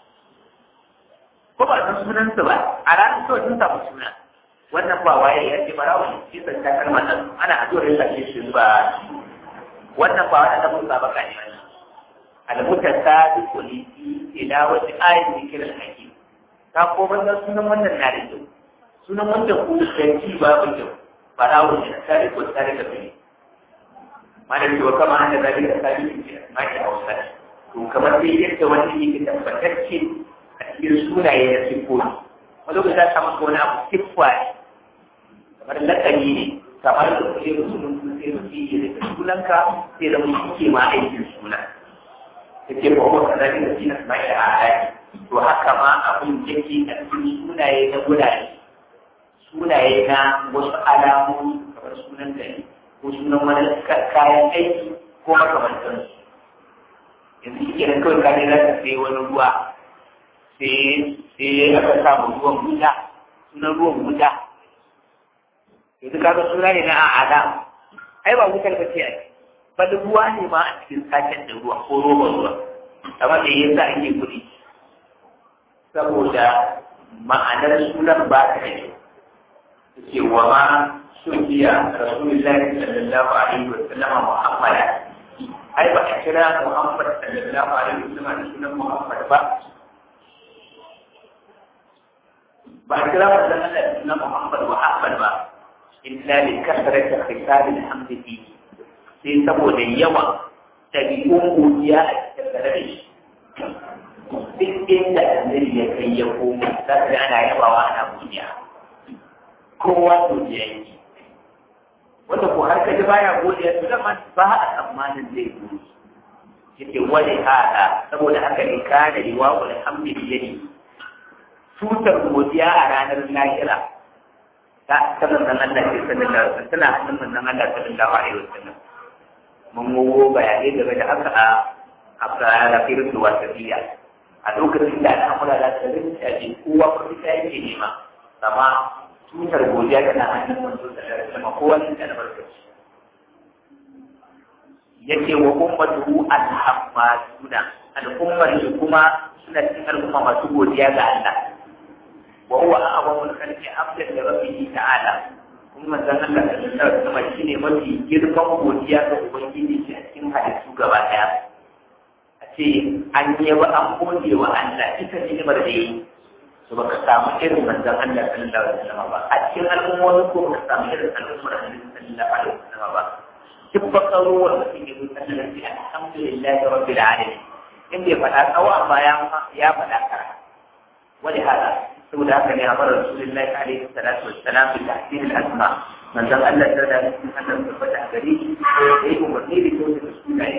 ko ba san sunansu ba a ranar kawai sun samu suna wannan ba waye ya ce bara wani kisan takalma nan ana addu'ar yin sake shi ba wannan ba wani abin musabaka ne wannan al-mutasabiqu li ila wati ayatin kiran hakim ka ko ban sunan wannan na da kyau sunan wancan ko ganci babu kyau barawo ne tare ko tare da kai mana cewa kama an da zabi da sabi ne ma ke hausa to kamar sai yadda wani yake tabbatacce a cikin sunaye da siffofi wani lokaci za ka maka wani abu siffa ne kamar lakani ne kamar da kuke da sunan su sai su yi da sunanka sai da mutum ke ma aikin suna yake ba wa kaza da shi na mai da ayati to haka ma abin yake a cikin sunaye na gurare sunaye na wasu alamomi kamar sunan gari ko sunan wani kayan aiki ko makamantan su yanzu shi kenan kawai ka ne za ka sai wani ruwa sai sai aka samu ruwan wuta sunan ruwan wuta yanzu kaga suna ne na a'ada ai ba wutar ba ce a ba da ruwa ne ma a cikin saken da ruwa ko roban ruwa amma me yasa ake kuɗi saboda ma'anar sunan ba ta da kyau ce wa ma sufiya rasulullahi sallallahu alaihi wa sallam muhammad ai ba a kira muhammad sallallahu alaihi wa sallam da sunan muhammad ba ba a kira wannan Allah da sunan muhammad wa ahmad ba illa li kasrati khitab alhamd fi sai saboda yawan ɗabi'un godiya a cikin tare da shi duk inda annabi ya kai ya komo za ka ana yabawa ana godiya kowa godiya yake wanda ko har kaji baya godiya to da ba a tsammanin zai gode yake wani hada saboda haka ne kana riwa wa alhamdulillah tutar godiya a ranar lahira ta ta manzon Allah ke sallallahu alaihi wasallam tana hannun manzon Allah sallallahu alaihi wasallam mun gogo bayanai game da haka a a rafirin da wasafiya a lokacin da al'amura za ta rinta ji kowa kuma ta yake nema amma tutar godiya tana hannun manzo da sama kowa ne da barkaci yake wa ummatuhu al-hammaduna al'ummar shi kuma suna cikin al'umma masu godiya ga Allah wa huwa a'zamul khalqi abdan li rabbih ta'ala kuma manzon Allah sallallahu alaihi wasallam shine mafi girman godiya ga ubangiji a cikin halittu gaba daya a ce an yi wa an gode wa Allah ita ni'imar da yi to baka samu irin manzon Allah sallallahu alaihi wasallam ba a cikin al'ummomi ko baka samu irin al'ummar Allah sallallahu alaihi wasallam ba duk bakaruwar mutum ya zo sallallahu alaihi alhamdulillah rabbil alamin in bai faɗa tsawo amma ya ya faɗa kara wani hada saboda haka ne amara rasulullahi alaihi salatu wassalam bi tahsin al-asma manzon Allah sallallahu alaihi wasallam da fata gari da yi umarni da kyau da sunaye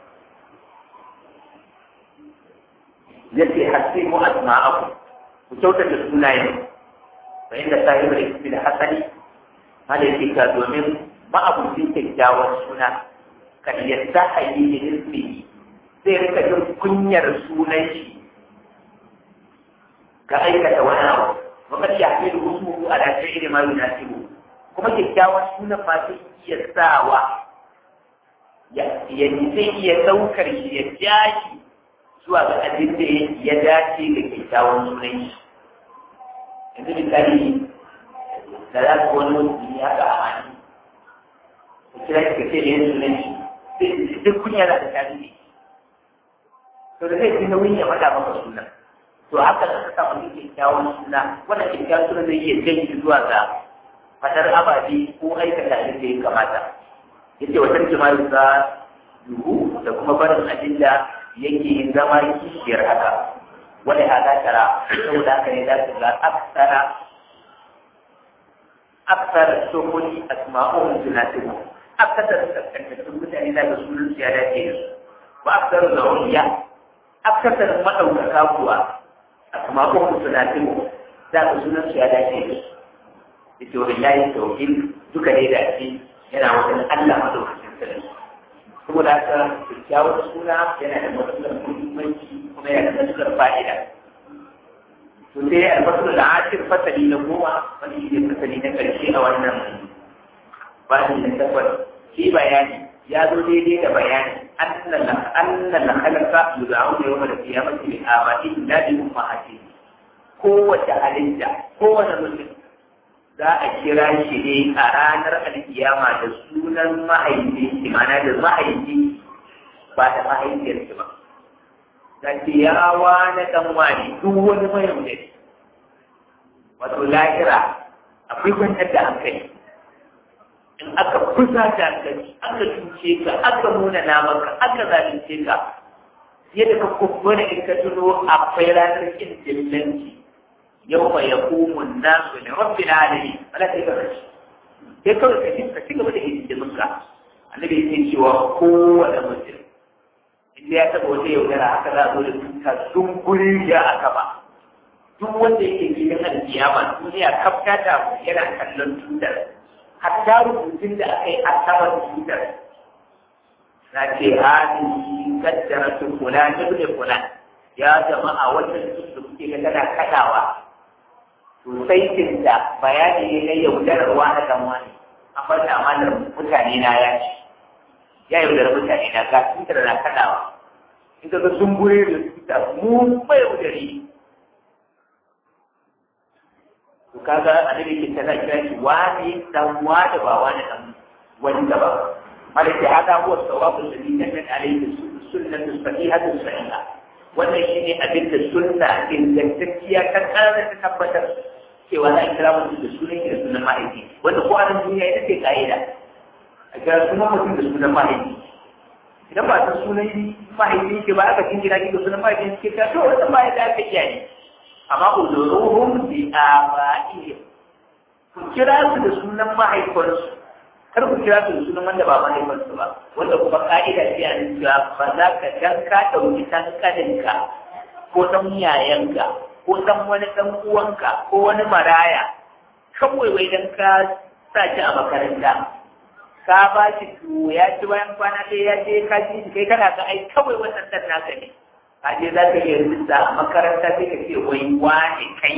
yace hasimu asma'akum ku kyautata sunayen fa inda sahibul ismi da hasani hada yake ka domin ma'abucin kyakkyawan suna kan yadda hayi da ismi zai rika jin kunyar sunan shi ka aikata wani abu wakar ya fi rusu a da sai ma yunasibu kuma kyakkyawan sunan ma zai iya sawa ya zai iya saukar shi ya jashi zuwa ga abin da ya dace da kyakkyawan sunan shi yanzu misali da za ku wani mutum ya ga amani ku kira ki kace da yin sunan shi duk kunya za ta tafi ne to da zai fi nauyin ya faɗa maka sunan to haka da ka samu kyakkyawan suna wannan kyakkyawan suna zai iya jan shi zuwa ga fadar ababe ko aikata abin da ya kamata yace wa tarjuma za yuhu da kuma barin abin da yake zama kishiyar haka wani hada tara saboda haka ne za su ga aksara aksara sokoli asma'uhum tunasibu aksara kaskantattun mutane da ga sunan su ya dace da su ba aksara da wuriya aksara maɗaukaka kuwa asma'uhum tunasibu za ga sunan su ya dace da su ita wani layin tauhid duka ne da ake yana wajen Allah madaukakin sarki saboda haka kyakkyawar suna yana da matsalar muhimmanci kuma yana da matsalar fa'ida to sai albasul da ashir fasali na goma wani shi ne fasali na karshe a wannan bashi na takwas shi bayani ya zo daidai da bayani annan na halaka yuza'u da yawan da kiyamati bi amati la bi ummahati kowace halitta kowace mutum za a kira shi ne a ranar alkiyama da sunan mahaifi shi mana da mahaifi ba da mahaifiyar shi ba za ce yawa na dan wani duk wani mahaifiyar wato lahira akwai kwantar da hankali in aka kusa da hankali aka cuce ka aka nuna namaka aka zalunce ka yadda ka kubbura in ka tuno akwai ranar kin dillanci yau mai ya kumun nasu ne rabbi na alami wala sai ka rashi sai kawai ka ci ka ci gaba da hidimin ka annabi ya ce cewa kowane mutum inda ya taɓa wata yaudara haka za a zo da tuta sun guri ya aka ba duk wanda yake cikin alkiyama duniya kafta ta yana kallon tutar hatta rubutun da aka yi a saman tutar na ce hadi kaddara su kula ibn kula ya jama'a wannan duk da kuke ga tana kadawa to sai da bayani ne na yaudararwa na dan wani amma da amanar mutane na ya ce ya yaudar mutane na ga tutar na kadawa in ka ga sun gure da tutar mu bai yaudari to kaga annabi ke tana kira shi wani dan wani ba wani dan wanda ba malaka hada huwa sawabu alladhi kanat alayhi sunnatu sahihatu sahiha wannan shine abin da sunna ingantacciya ta kara ta tabbatar cewa za a kira mutum da sunan da sunan mahaifi wanda ko a nan duniya ita ce ka'ida a kira sunan mutum da sunan mahaifi idan ba ta sunan mahaifi ke ba aka jingina ki da sunan mahaifi ke ta to wannan ba ya da aka iyaye amma uzuruhum bi aba'ihim ku kira su da sunan mahaifansu kar ku kira su da sunan wanda ba mahaifansu ba wanda kuma ka'ida ce a cewa ba za ka dan ka ɗauki ɗan kaninka ko ɗan yayanka ko ɗan wani ɗan uwanka ko wani maraya kawai wai dan ka sa shi a makaranta ka ba shi tuwo ya ci bayan kwana ɗaya ya je ka ji kai kana ga ai kawai wannan ɗan naka ne kaje za ka iya rinsa a makaranta sai ka ce wai wane kai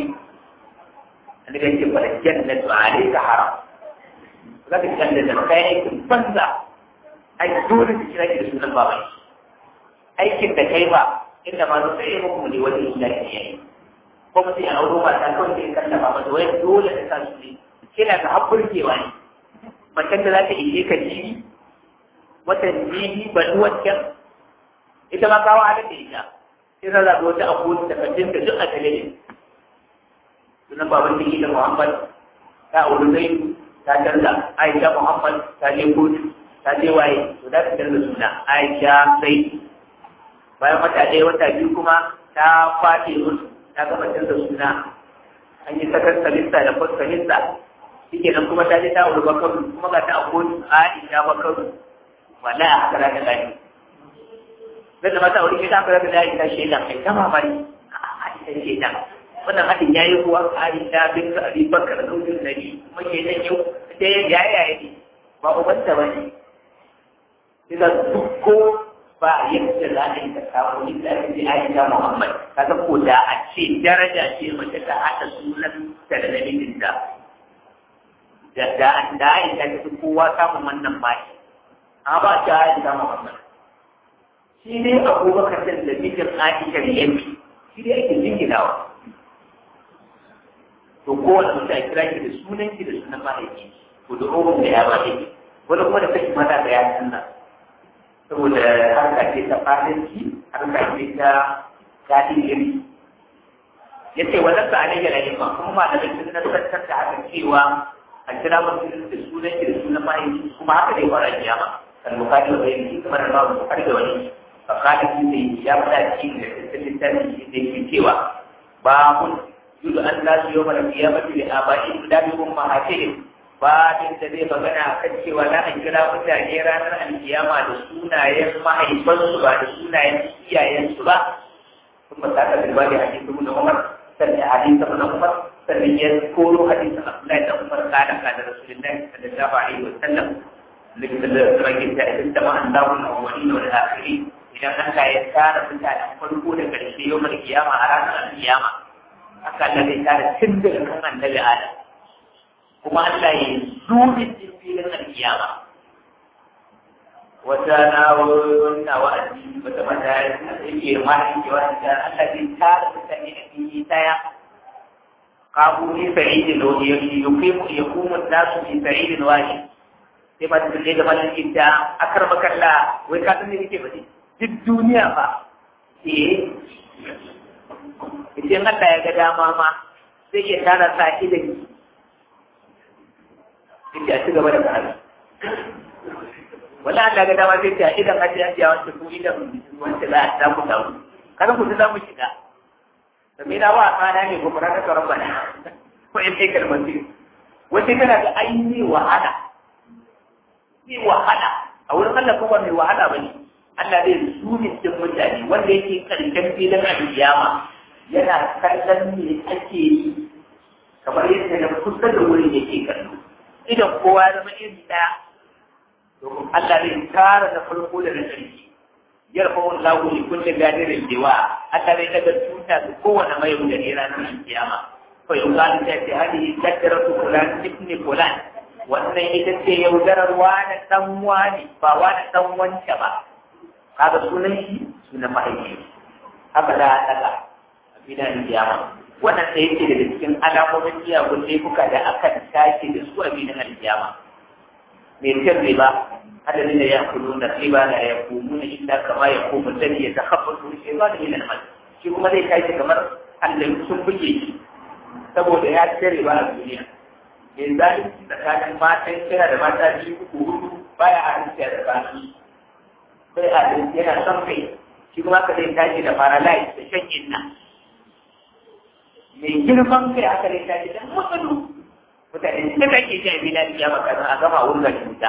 an ga ce bada jannatu alayka haram za ka canza da kai aikin banza ai dole ka kira ki da sunan baban aikin da kai ba inda ma zai yi muku ne wani illa ke yayi ko mutum ya auro mata kawai sai kalla ba mata wai dole ka sa su ne kina ga hakurkewa ne macen da za ta ishe ka jini watan jini ba wancan ita ma kawo halin da ita sai ta zaɓi wata abu da kafin da duk a talibin sunan baban da da muhammad ta auri zai ta canza aisha muhammad ta je kotu ta je waye to za ta canza suna aisha sai bayan wata ɗaya wata biyu kuma ta kwace musu ta gama canza suna an yi sakar salista da kwas salista shi nan kuma ta je ta auri bakaru kuma ga ta a kotu aisha bakaru wallahi a haka za ta gani zai mata aure ke ta fara da Aisha shedan kai ta mamaki Aisha shedan wannan hadin yayi kuwa Aisha bin Abi Bakar da Umar Nabi kuma shedan yau da ya yaya ne ba uban ta bane idan duk ko ba yadda za a yi ta kawo ni da ake Aisha Muhammad kaga ko da a ce daraja ce mace ta hada sunan ta da nabin da da da da Aisha ta kowa samun wannan maki amma ba ta Aisha Muhammad shi ne abubakar da da mijin aisha da yanki shi ne ake jinginawa to kowane mutum a kira ki da sunan ki da sunan mahaifi ko da ohun da ya ba ki wani kuma da kashi mata da ya sanna saboda harka ce ta fadanci harka ce ta daɗin iri ya ce wannan ba ne yana yin kuma ma da sun nasartar da haka cewa a kira mutum da sunan ki da sunan mahaifi kuma haka dai fara kiyama kan bukati wa bayan kamar da babu bukari da wani فقال في يا بلاد الثاني في سوى باب يقول أن لا يوم القيامة لآبائهم لا بأمهاتهم babin da zai magana kan cewa za a kira mutane ranar alkiyama da sunayen mahaifansu ba da sunayen iyayensu ba kuma ta ka bilba da hadisi da Umar sannan hadisi da Umar sannan ya koro hadisi Abdullahi da Umar kana kana Rasulullahi sallallahu alaihi wa sallam لكن الرجل تأتي مع الله الأولين والآخرين idan Allah ya tara mutanen farko da ƙarshe yau mai kiyama a ranar alkiyama haka Allah zai tara tun daga kan annabi Adam kuma Allah ya zubi cikin filin alkiyama wata na wannan wa'azi wata mata yake mahaifi ke wanda Allah zai tara mutane a fili daya kabu ni sa'idin wani yuqimu yaqumu an-nasu fi sa'idin wahid sai ba ta da malakin da akar makalla wai ka san me yake ba duk duniya ba eh idan Allah ya ga dama ma zai iya tara sa ilimi sai a ci gaba da karatu wala Allah ga dama sai ta idan haji haji a wanda ku idan wanda za a samu dawo kada ku za mu shiga da me da wa kana ne ko fara ka rabbana ko in sai kalmar ce wace kana da aini wahala ni wahala a wurin Allah kuma mai wahala bane Allah zai zumi cikin mutane wanda yake karshen filin alkiyama yana kallon me ake yi kamar yadda na kusa da wurin yake kallo idan kowa ya zama iri ɗaya domin Allah zai tara na farko da na ƙarshe yarfa wani lagu ne kulle gadirin dewa Allah zai daga tuta da kowane mai da ne ranar kiyama fa yau za ta ce hadi tattara su fulan ibni fulan wannan ita ce yaudarar wani dan wani ba wani dan wance ba kaga sunan shi sunan mahaifi haka da daga a bidan kiyama wannan sai yake daga cikin alamomin miyagun laifuka da aka tashi da su a binin alkiyama mai cin riba adadin da ya kudu na riba na ya kumu na inda kama ya kumu sani ya takabba su shi ba da yin almal shi kuma zai tashi kamar Allah sun buge shi saboda ya ci riba a duniya mai zalunci tsakanin matan kira da mata biyu uku hudu baya a rinsiya da bani sai a yana son kai shi kuma ka zai tashi da paralyze da shan inna mai girman kai aka rai ta gidan mutsulu mutane da kake ji a bila ya maka a gama wurin cuta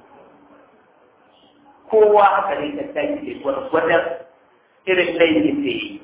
kowa aka rai ta ta da gwargwadon irin laifin da yi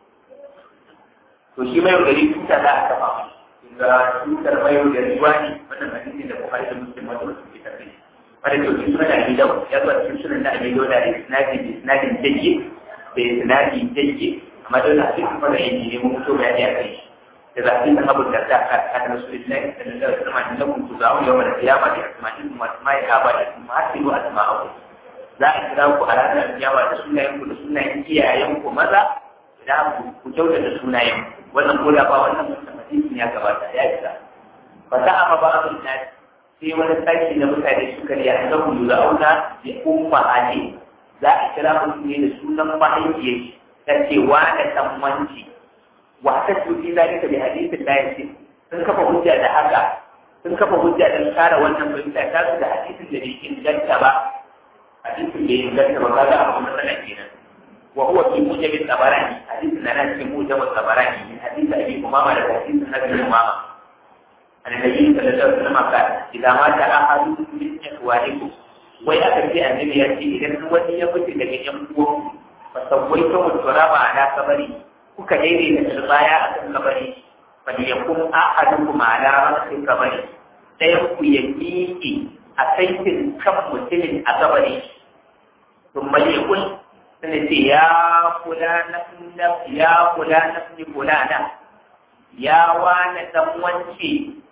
to shi mai gari tuta za a kafa ga tutar mai gari wani wannan hadisi da kuma da muslim wanda wasu ke tafi wanda ke wasu suna da gidan ya zuwa cikin sunan da abin yau da isnadin isnadin jayyi da isnadin jayyi amma dole a cikin fara yin ne mun fito bayani a kai إذا قيل أبو الدرداء كان رسول الله صلى الله عليه وسلم إنكم تدعون يوم القيامة بأسمائكم وأسماء آبائكم وأحسنوا أسماءكم za a kira ku a ranar alkiyawa da sunayen ku da sunayen iyayen ku maza da ku kyauta da sunayen wannan ko da ba wannan mutum ya gabata ya isa fa ta amma ba abin na sai wani sashi na mutane suka riya da ku da auna da umma hali za a kira mutum ne da sunan mahaifiyar ta ce wa da tsammanci واحتجوا في ذلك بحديث لا يصح sun kafa hujja da haka sun kafa hujja da kare wannan fahimta ta su da hadisin da bai inganta ba hadisin bai inganta ba kaga abu matsala kenan wa huwa fi mujabin tabarani hadisin na nan cikin mujabin tabarani min hadisi abi umama da hadisin nabi umama annabi sallallahu alaihi wasallam ka idan ma ta ahadu min ikhwanikum wai aka ce annabi ya ce idan wani ya fita daga yan uwan fa sawaita muturaba ala kabari kuka daidaita turbaya a kan kabari bal yakun ahadukum ala ra'si kabari ɗayan ku ya miƙe a saitin kan mutumin a kabari sun bal yakun sun ce ya kula na ya kula na kula na ya wani dan wance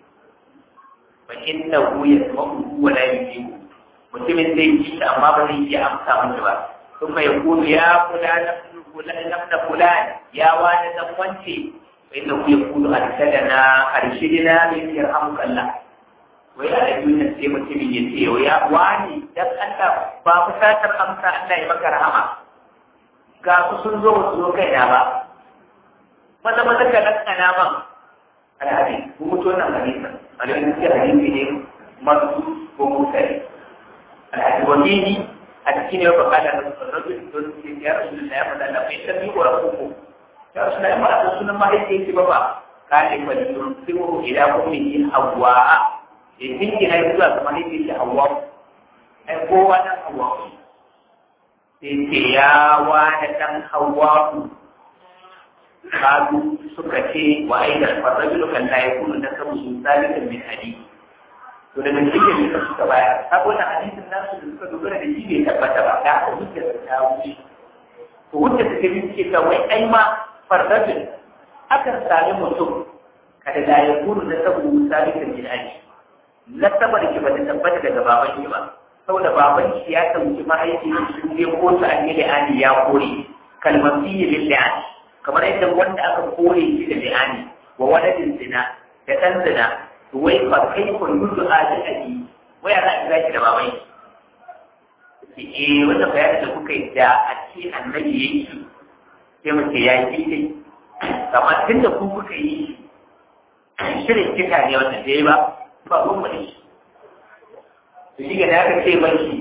fa innahu yasma'u wa la yujibu mutumin zai ji amma ba zai iya amsa masa ba ثم يقول يا فلان فلان ابن فلان يا والد وانتي فإنه يقول أرشدنا أرشدنا من يرحمك الله ويا أيها الناس mutumin ya ce ya wani dan Allah ba ku satar amsa Allah ya maka rahama ga ku sun zo su zo kaina ba maza maza ka lakana man alhadi ku mutu wannan hadisi alhadi ne hadisi ne masu ko mutane alhadi wani a cikin yau ba kada da rajul don ke ya rasu da ya fada na mai tabi wa rakuku ya rasu da ya fada sunan mahaifiyar ki ba ba ka ne ba da sun siwo ila kuma yin hawa ya tinki na zuwa ga mahaifiyar ki hawa ai kowa nan hawa sai ce ya wani dan hawa kalu suka ce wa aidan farrajulu kan la yakunu nasabu zalikan min hadith to daga cikin da suka bayar saboda hadisin nasu da suka dogara da shi bai tabbata ba da aka hujja da ta wuce to hujja da kai suke ka wai ai ma fardajin akan sami mutum kada da ya kuru na sabu salikan bin ali na sabar ki ba ta tabbata daga baban ki ba saboda baban shi ya sauki mahaifi su je kotu an yi li'ani ya kore kalmar fiye lil li'ani kamar yadda wanda aka kore shi da li'ani wa waladin zina da ɗan zina wai fa kai ko yudu ali ali wai ana kira ki da babai eh wannan bayanin da kuka yi da a ce annabi yayi shi sai mu ce ya yi dai kamar tunda ku kuka yi shirin kika ne wannan dai ba ba mun mu shi to shi ga da aka ce mai shi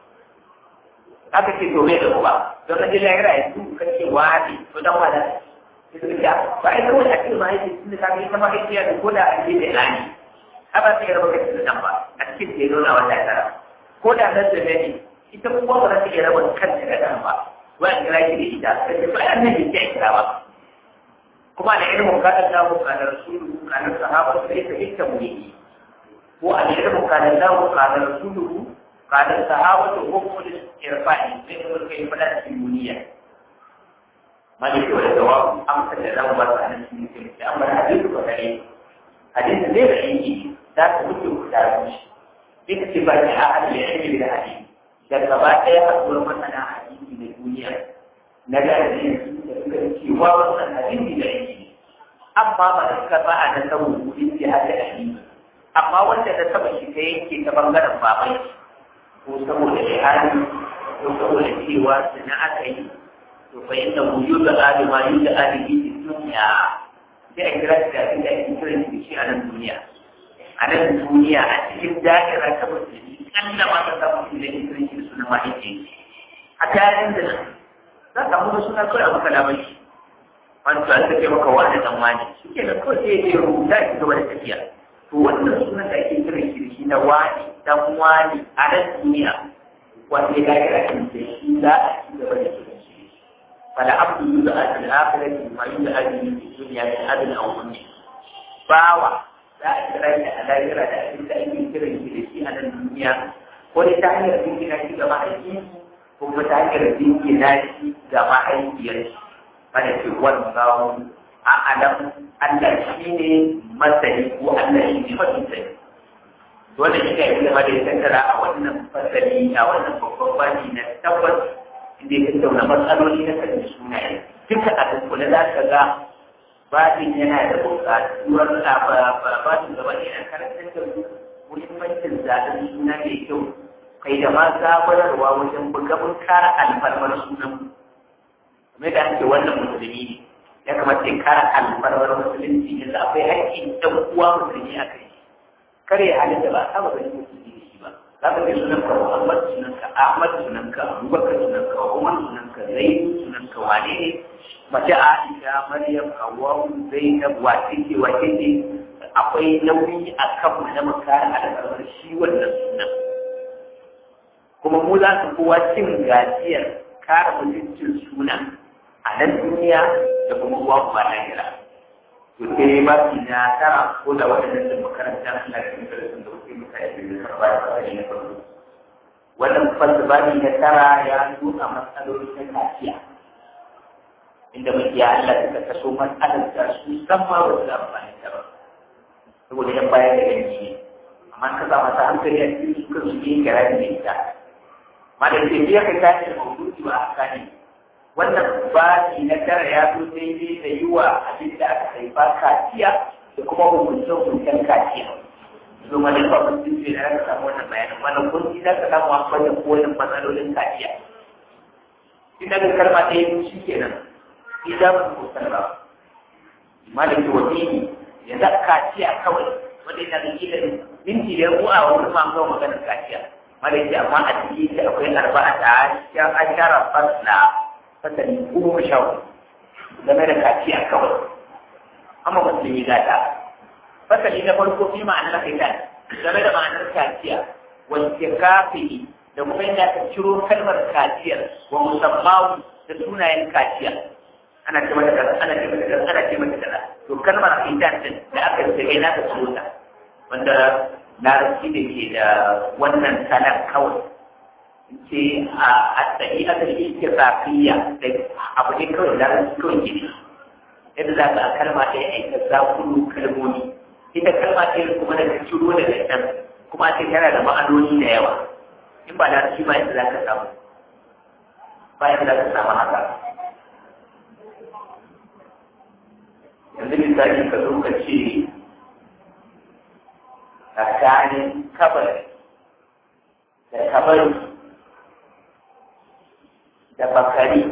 aka ce to bai da uba don na jin lahira ya su ka ce wani to dan wada ba ai kawai a ce ma yake tun da ka ga ita ma kai da ko da a ce da lani haka sai raba kai da dan ba a cikin da nuna wata tara ko da nan da ne ita kuma ba za ta iya raba kanta da dan ba wai an kira shi da ita sai ba an ne ke kira ba kuma da ilmin kadan lahu kana rasulu kana sahaba sai ta ita mu yi ko a ilmin kadan lahu kana rasulu kana sahaba to ko mu da irfa'i sai mun kai fada cikin duniya maliki wa jawabu amsa da zan ba ta nan cikin sai amma hadisi ko dai hadisi ne da yake za ta mutu da shi duk ce ba ta ahli ilmi da hadisi da gaba ɗaya haɗuwar masana hadisi da duniya na da hadisi da suka cewa wannan hadisi da yake amma ba da suka ba a nan saboda kudin sai hada hadisi amma wanda da saba shi ta yanke ta bangaren babai ko saboda jihadi ko saboda cewa suna aka yi to fa inda wuju da adi ma yi da adi bi duniya sai a kira shi da abin da ake kira shi shi a nan duniya a nan duniya a cikin da'ira ta musulmi kalla ma ta samu shi da ake kira shi da sunan mahaifi a tarin da za ka mu suna kawai a maka labai wani to an take maka wani dan wani shi ke da kawai sai ya rubuta shi gaba da tafiya to wannan sunan da ake kira shi shi na wani dan wani a nan duniya wanda ya kira shi da shi za a ci gaba da kira shi fala abdu yud'a fil akhirati ma yud'a fi dunya min adl aw ummi bawa za a kira shi a lahira da abin da ake kira shi da shi a nan duniya ko dai ta hanyar jingina shi ga mahaifi ko kuma ta hanyar jingina shi ga mahaifiyar shi mana ce wallahu a'lam Allah shi ne masani ko Allah shi ne mafi sani wannan shi ne abin da ya tattara a wannan fasali a wannan babban bani na tabbas inda ya tattauna matsaloli na kan sunaye duka a dukkule za ka ga babin yana da buƙatuwar babin gaba ne na karantar da muhimmancin zaɓen suna mai kyau kai da ma zabararwa wajen bugamin kara alfarmar sunan kuma da ake wannan musulmi ne ya kamata ya kara alfarmar musulunci yanzu akwai haƙƙin ɗan uwa musulmi a kai kare halin da ba a saba ganin musulmi da shi ba za ka ga sunan ka Muhammad sunan ka Ahmad sunan ka Abubakar sunan ka Umar sunan ka Zaid sunan ka wane ne mace Aisha Maryam Hawwa Zainab wace ce wace ce akwai nauyi a kan mu na makara alfarmar shi wannan sunan kuma mu za su kowa cin gajiyar kare mutuncin suna a nan duniya da kuma uwa ba lahira to sai ba ki na tara ko da waɗannan da makaranta suna da cikin darasin da kuke mutane da ya karɓa da fasari na farko wannan fasabani na tara ya nuna matsaloli na kaciya inda makiya Allah suka kaso matsalar da su san ma ba su amfani da ba saboda yan bayan da yanki ne amma ka sa masa hankali a cikin su kan su yi gara da ita ma da ke biya ka tashi da maudu'i ba a kane wannan bani na tara ya zo daidai da yi wa abin da aka haifa kaciya da kuma hukuncin hukuncin kaciya zo ma da babban jinsi da aka samu wannan bayanin wannan kunci za ka samu a wajen koyon matsalolin kaciya ina da kalma ɗaya biyu shi kenan idan ku sarra malaki wani yanzu kaciya kawai wanda yana da kila minti da ku a wani ma ga maganar kaciya malaki amma a cikin shi akwai arba'a ta ashara fasla fasali goma sha game da kaciya kawai amma musulmi gata fasali na farko fi ma'anar fitan game da ma'anar kaciya wanke kafi da kuma yadda aka ciro kalmar kaciyar wa musamman da sunayen kaciya ana ce mata kaza ana ce mata kaza ana ce mata kaza to kalmar fitan din da aka ce kai na ka ciro ta wanda larabci da ke da wannan salar kawai ce a tsaye aka shi ke zafiya da abu ne kawai larabci kawai gini yadda za ka kalma ɗaya aika zakulu kalmomi ita kalma ɗaya kuma da ciro daga can kuma a ce tana da ma'anoni da yawa in ba larabci ba yadda za ka samu ba yadda za ka samu haka yanzu misali ka zo ka ce tsakanin kabar da kabari da bakari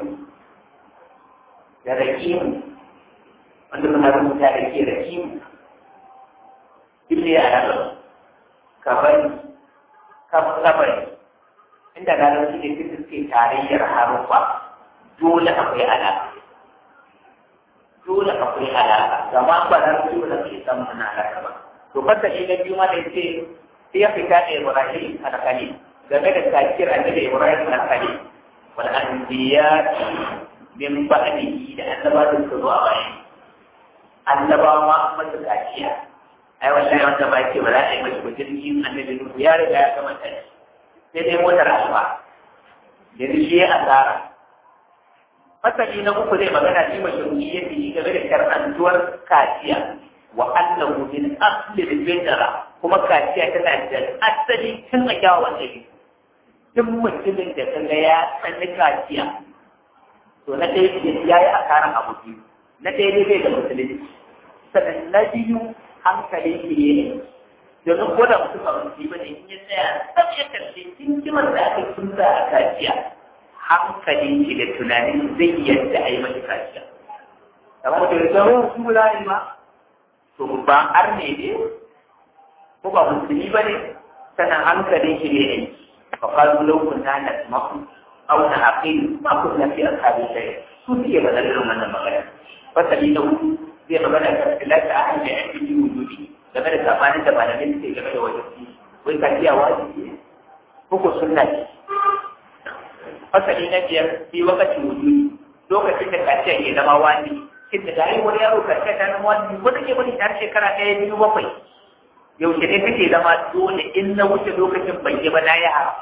da rakimu wanda muna rubuta da ke rakimu duk ne a nan kabari kan kabari inda na rauci da duk suke tarayyar harufa dole akwai alaƙa dole akwai alaƙa gama ba na rauci ba ke san muna alaƙa ba to fasa shi na biyu ma da ce sai ya fita da Ibrahim al-Khalil game da takir annabi Ibrahim al-Khalil wal anbiya min ba'dihi da annabawa da su zo a bayan annabawa ma masa kaciya ai wallahi wanda ba ce ba za a yi mashi ba jirgin annabi Nuhu ya riga ya gama tashi sai dai motar asuba yanzu shi ya asara masali na uku zai magana shi mashi ruhi ya fi game da karɓantuwar kaciya wa annahu min asli al-fitra kuma kaciya tana da asali tun a kyawawan ɗabi duk mutumin da kaga ya sani kaciya to na ɗaya ya yi asaran abu biyu na ɗaya dai bai da musulunci sannan na biyu hankali shi ne domin ko da mutum ba musulmi ba ne in ya tsaya tsab ya kalli hikimar da aka tunta a kaciya hankali shi da tunanin zai yadda a yi masa kaciya kamar da ya zama su ba yi ba to ba ar ne ne ko ba musulmi ba ne sannan hankalin shi ne ne fa qalu law kunna nasma'u aw na'qilu ma kunna fi ashabi shay su suke ba da irin wannan magana fasali na hudu zai magana da tilata a hanyar yankin yi wujudi game da sabanin da malamin suke game da wajen wai ka iya wajibi ne ko sunna ce fasali na biyar fi wakacin wujudi lokacin da kaciya ke zama wani shin da gari wani yaro kaciya ta zama wani ko take wani har shekara ɗaya biyu bakwai yaushe ne take zama dole in na wuce lokacin ban yi ba na yi haram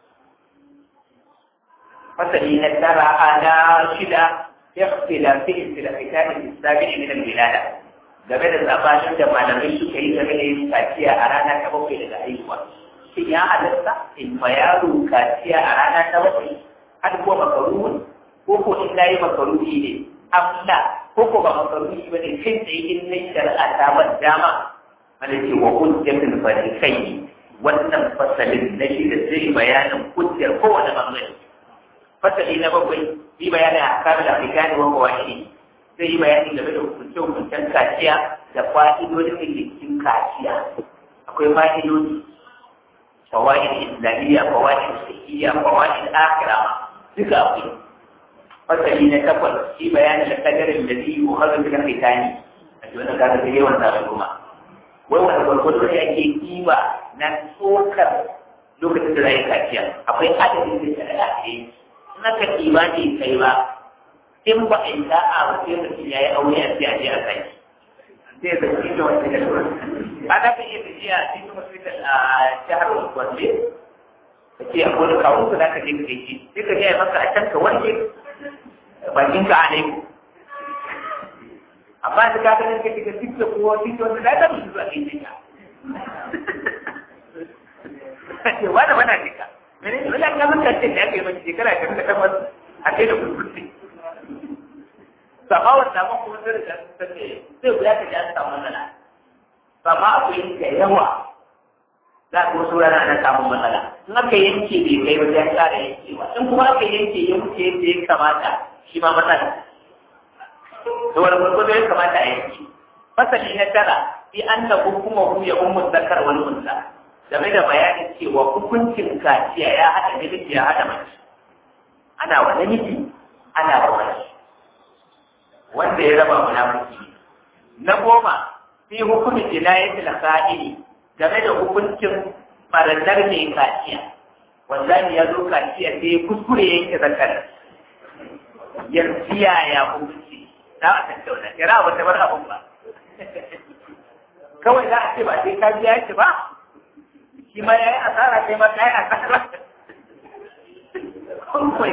fasali na tara ana shida اختلاف في الكتاب السابع من الولادة game da tsabanin da malamai suka yi game da yin kaciya a rana ta bakwai daga haihuwa shin ya halatta in ma yaro kaciya a rana ta bakwai har ko makaruhi ko ko in na yi makaruhi ne amla ko ko ba makaruhi ba ne kai tsaye in na shari'a ta ban dama wanda ce wa hujjatul farikai wannan fasalin na shi da zai bayanin hujjar kowane bangare fasali na bakwai yi bayanin a kamar afirkani wa kawai zai yi bayani game da hukunce-hukuncen kaciya da fa'idodin da cikin kaciya akwai fa'idodi fawaid islamiyya fawaid fiqhiyya fawaid akhira duka akwai fasali na takwas shi bayanin da kadarin da zai yi har da fitani a cikin wannan kaga sai yawan tsaron kuma wai wanda gwargwado ne ake kima na tsokar lokacin da za yi kaciya akwai adadin da shari'a ke yi naka imani kai ba in ba a yi da'a ba sai mutum ya yi aure a sai a je a kai sai da shi da wani da ba za ka iya tafiya a cikin hospital a jihar Gombe ka ce a wani kawo ka za ka je ka kai shi sai ka je a maka a can ka wanke bakin ka a laifu amma da ka ganin ka shiga tiktok ko tiktok wanda za ka musu zuwa kai ka ce wani wana jika mene ne wani ga mutan ce da ake mai shekara ta da kamar a kai da kurkurti sama wanda ma kuma sai da ta ce sai guda ta ji an samu matsala sama akwai da yawa za ka wasu rana ana samun matsala in aka yanke bai kai ba sai ƙara yankewa in kuma aka yanke ya wuce yadda ya kamata shi ma matsala to wani gurgudu ya kamata a yanke fasali na tara fi an da hukumahu ya ummu zakar wani unsa game da bayanin cewa hukuncin kaciya ya haɗa namiji ya haɗa mace ana wa namiji ana wa mace wanda ya raba munafiki na goma fi hukumin jinayati al-qa'ili game da hukuncin farannar mai kaciya wallahi ya zo kaciya sai ya kuskure yanke zakar yanzu yaya hukunci za a tattauna kira ba ta bar abun ba kawai za a ce ba sai ka biya shi ba shi ma ya yi asara sai ma ta yi asara kun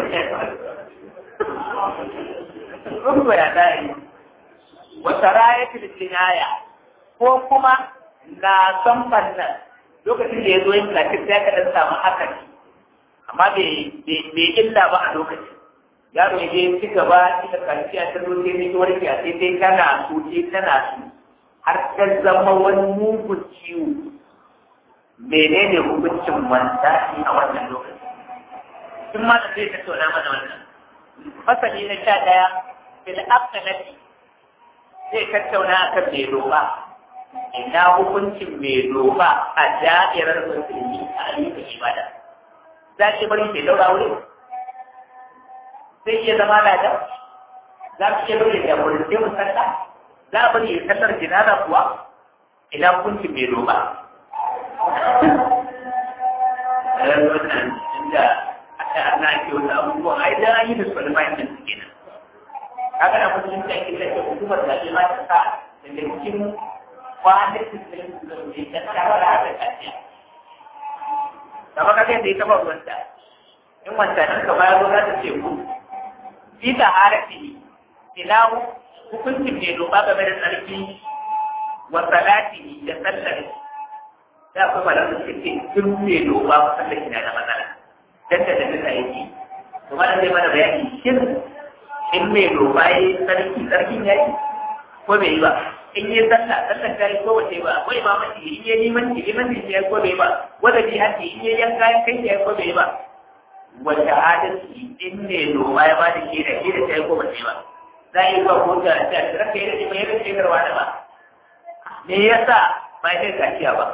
Rubu ya dari, wata raya filistinaya ko kuma na son fannan lokacin da ya zo yin latif ya kaɗan samu hakan amma bai illa ba a lokacin. Yaro ya je ci gaba ita kanciya ta zo sai mai warke a sai sai tana su ce tana su har ta zama wani mugun ciwo. Menene hukuncin wanda a wannan lokacin? Tun ma da zai tattauna mana wannan. fasali na sha ɗaya fil aqnati zai tattauna akan mai roƙa ina hukuncin mai doba a da'irar musulmi a ayyukan ibada za shi bari mai daura wuri zai iya zama lada za su iya bari da wurin sai musalla za a bari ya sallar jinaza kuwa ina hukuncin mai doba wannan inda aka ana ake wata abubuwan ai dan an yi da su wani bayan nan su kenan kaga na mutum da ake da hukumar da ma ta sa daga cikin kwanakin da su da ne ta tsara da kaciya kamar kaga yadda ita ba ruwanta in wanta nan ka bayar za ta ce ku fi ta harafi ina hukuncin mai doba game da tsarki wa salati da sallar da kuma malam da suke duk mai doba ba sallar kina da matsala dan da da yake to malam zai mana bayani shin in mai doba yi sarki sarkin ya yi ko bai yi ba in yi sallah sallah ta yi ko wace ba ko imama ce in yi liman ce liman ce ya ko bai ba wanda bi hati in yi yanka ya kai ya ko bai ba wata adalci in ne doba ya bada ke da ke da ta yi ko wace ba za a yi ba ko ta ta raka yi da ce mai rage garwa da ba me yasa ba ya kai kaciya ba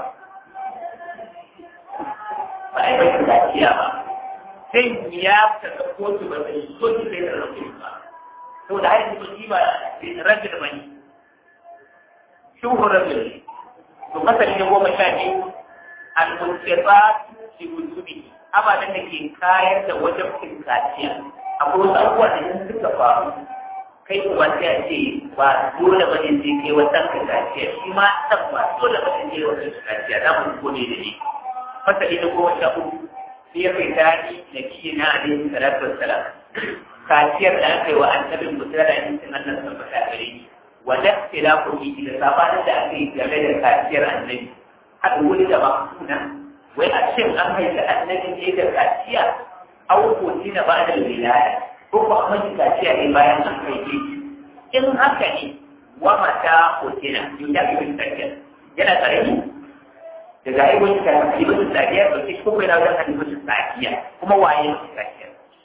ba ya kai kaciya ba sai ya ta kotu ba sai kotu sai da rage ba saboda har yanzu shi ba rajin ba ne shuhur rajin to masali na goma sha biyu al-munsifa fi wujubi ababen da ke kayar da wajen kaciya akwai wasu abubuwa da yin suka faru kai kuma sai a ce ba dole ba ne sai kai wata kaciya shi ma san ba dole ba ne sai wata kaciya za mu gode da ni masali na goma sha uku sai ya kai tari da kiyina alaihi salatu wassalam kaciyar da aka yi wa annabin mutum da yankin Allah sun fata gare ni wanda ke da ku yi da sabanin da aka yi game da kaciyar annabi haɗa wuri da ba suna wai a cin an haifi annabi ne da kaciya au ko na ba da wilaya ko ko an mashi kaciya ne bayan an haife shi in haka ne wa mata hotina yau da ibn kaciya yana karami daga aibun kaciya ibn kaciya ba shi ko yana wajen ibn kaciya kuma waye kaciya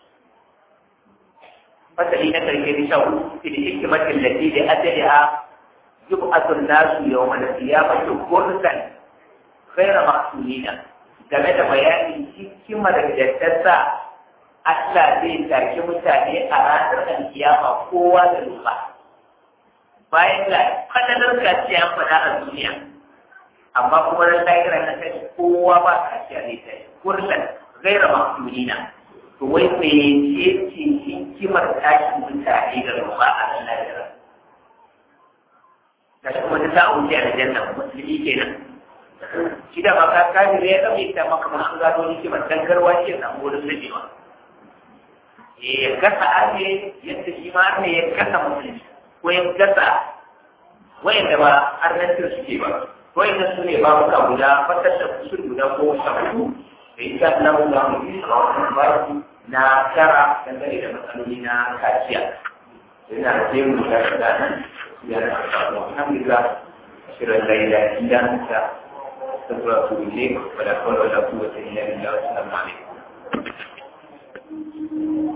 fasali na karshe da shan fil hikmatin lati da ajaliha yub'athu an-nasu yawma al-qiyamati kursan ghayra mahsulina game da bayanin hikimar da ta sa Allah zai take mutane a ranar alkiyama kowa da lupa bayan ga fadalar kaciya an faɗa a duniya amma kuma ran lahira na kai kowa ba kaciya zai ta kursan ghayra mahsulina to wai mece ce hikimar tashin mutane da ruwa a nan lahira da shi kuma ta sa wuce a janna musulmi kenan shi da maka kafin ya ɗauke ta maka ma an gano hikimar dan garwa ce samu wurin dajewa ya gasa arne yadda shi ma arne ya gasa musulmi ko ya gasa wayanda ba arnantar suke ba wayanda su ne babuka guda fatar da kusur guda ko shafu da ita Allah za mu yi a wannan baki na tara dangane da matsaloli na kaciya yana da sai mu ga da nan ya da alhamdulillah shirin laila idan ta sabra su ne wala kawai wala kuwata illa billah assalamu alaikum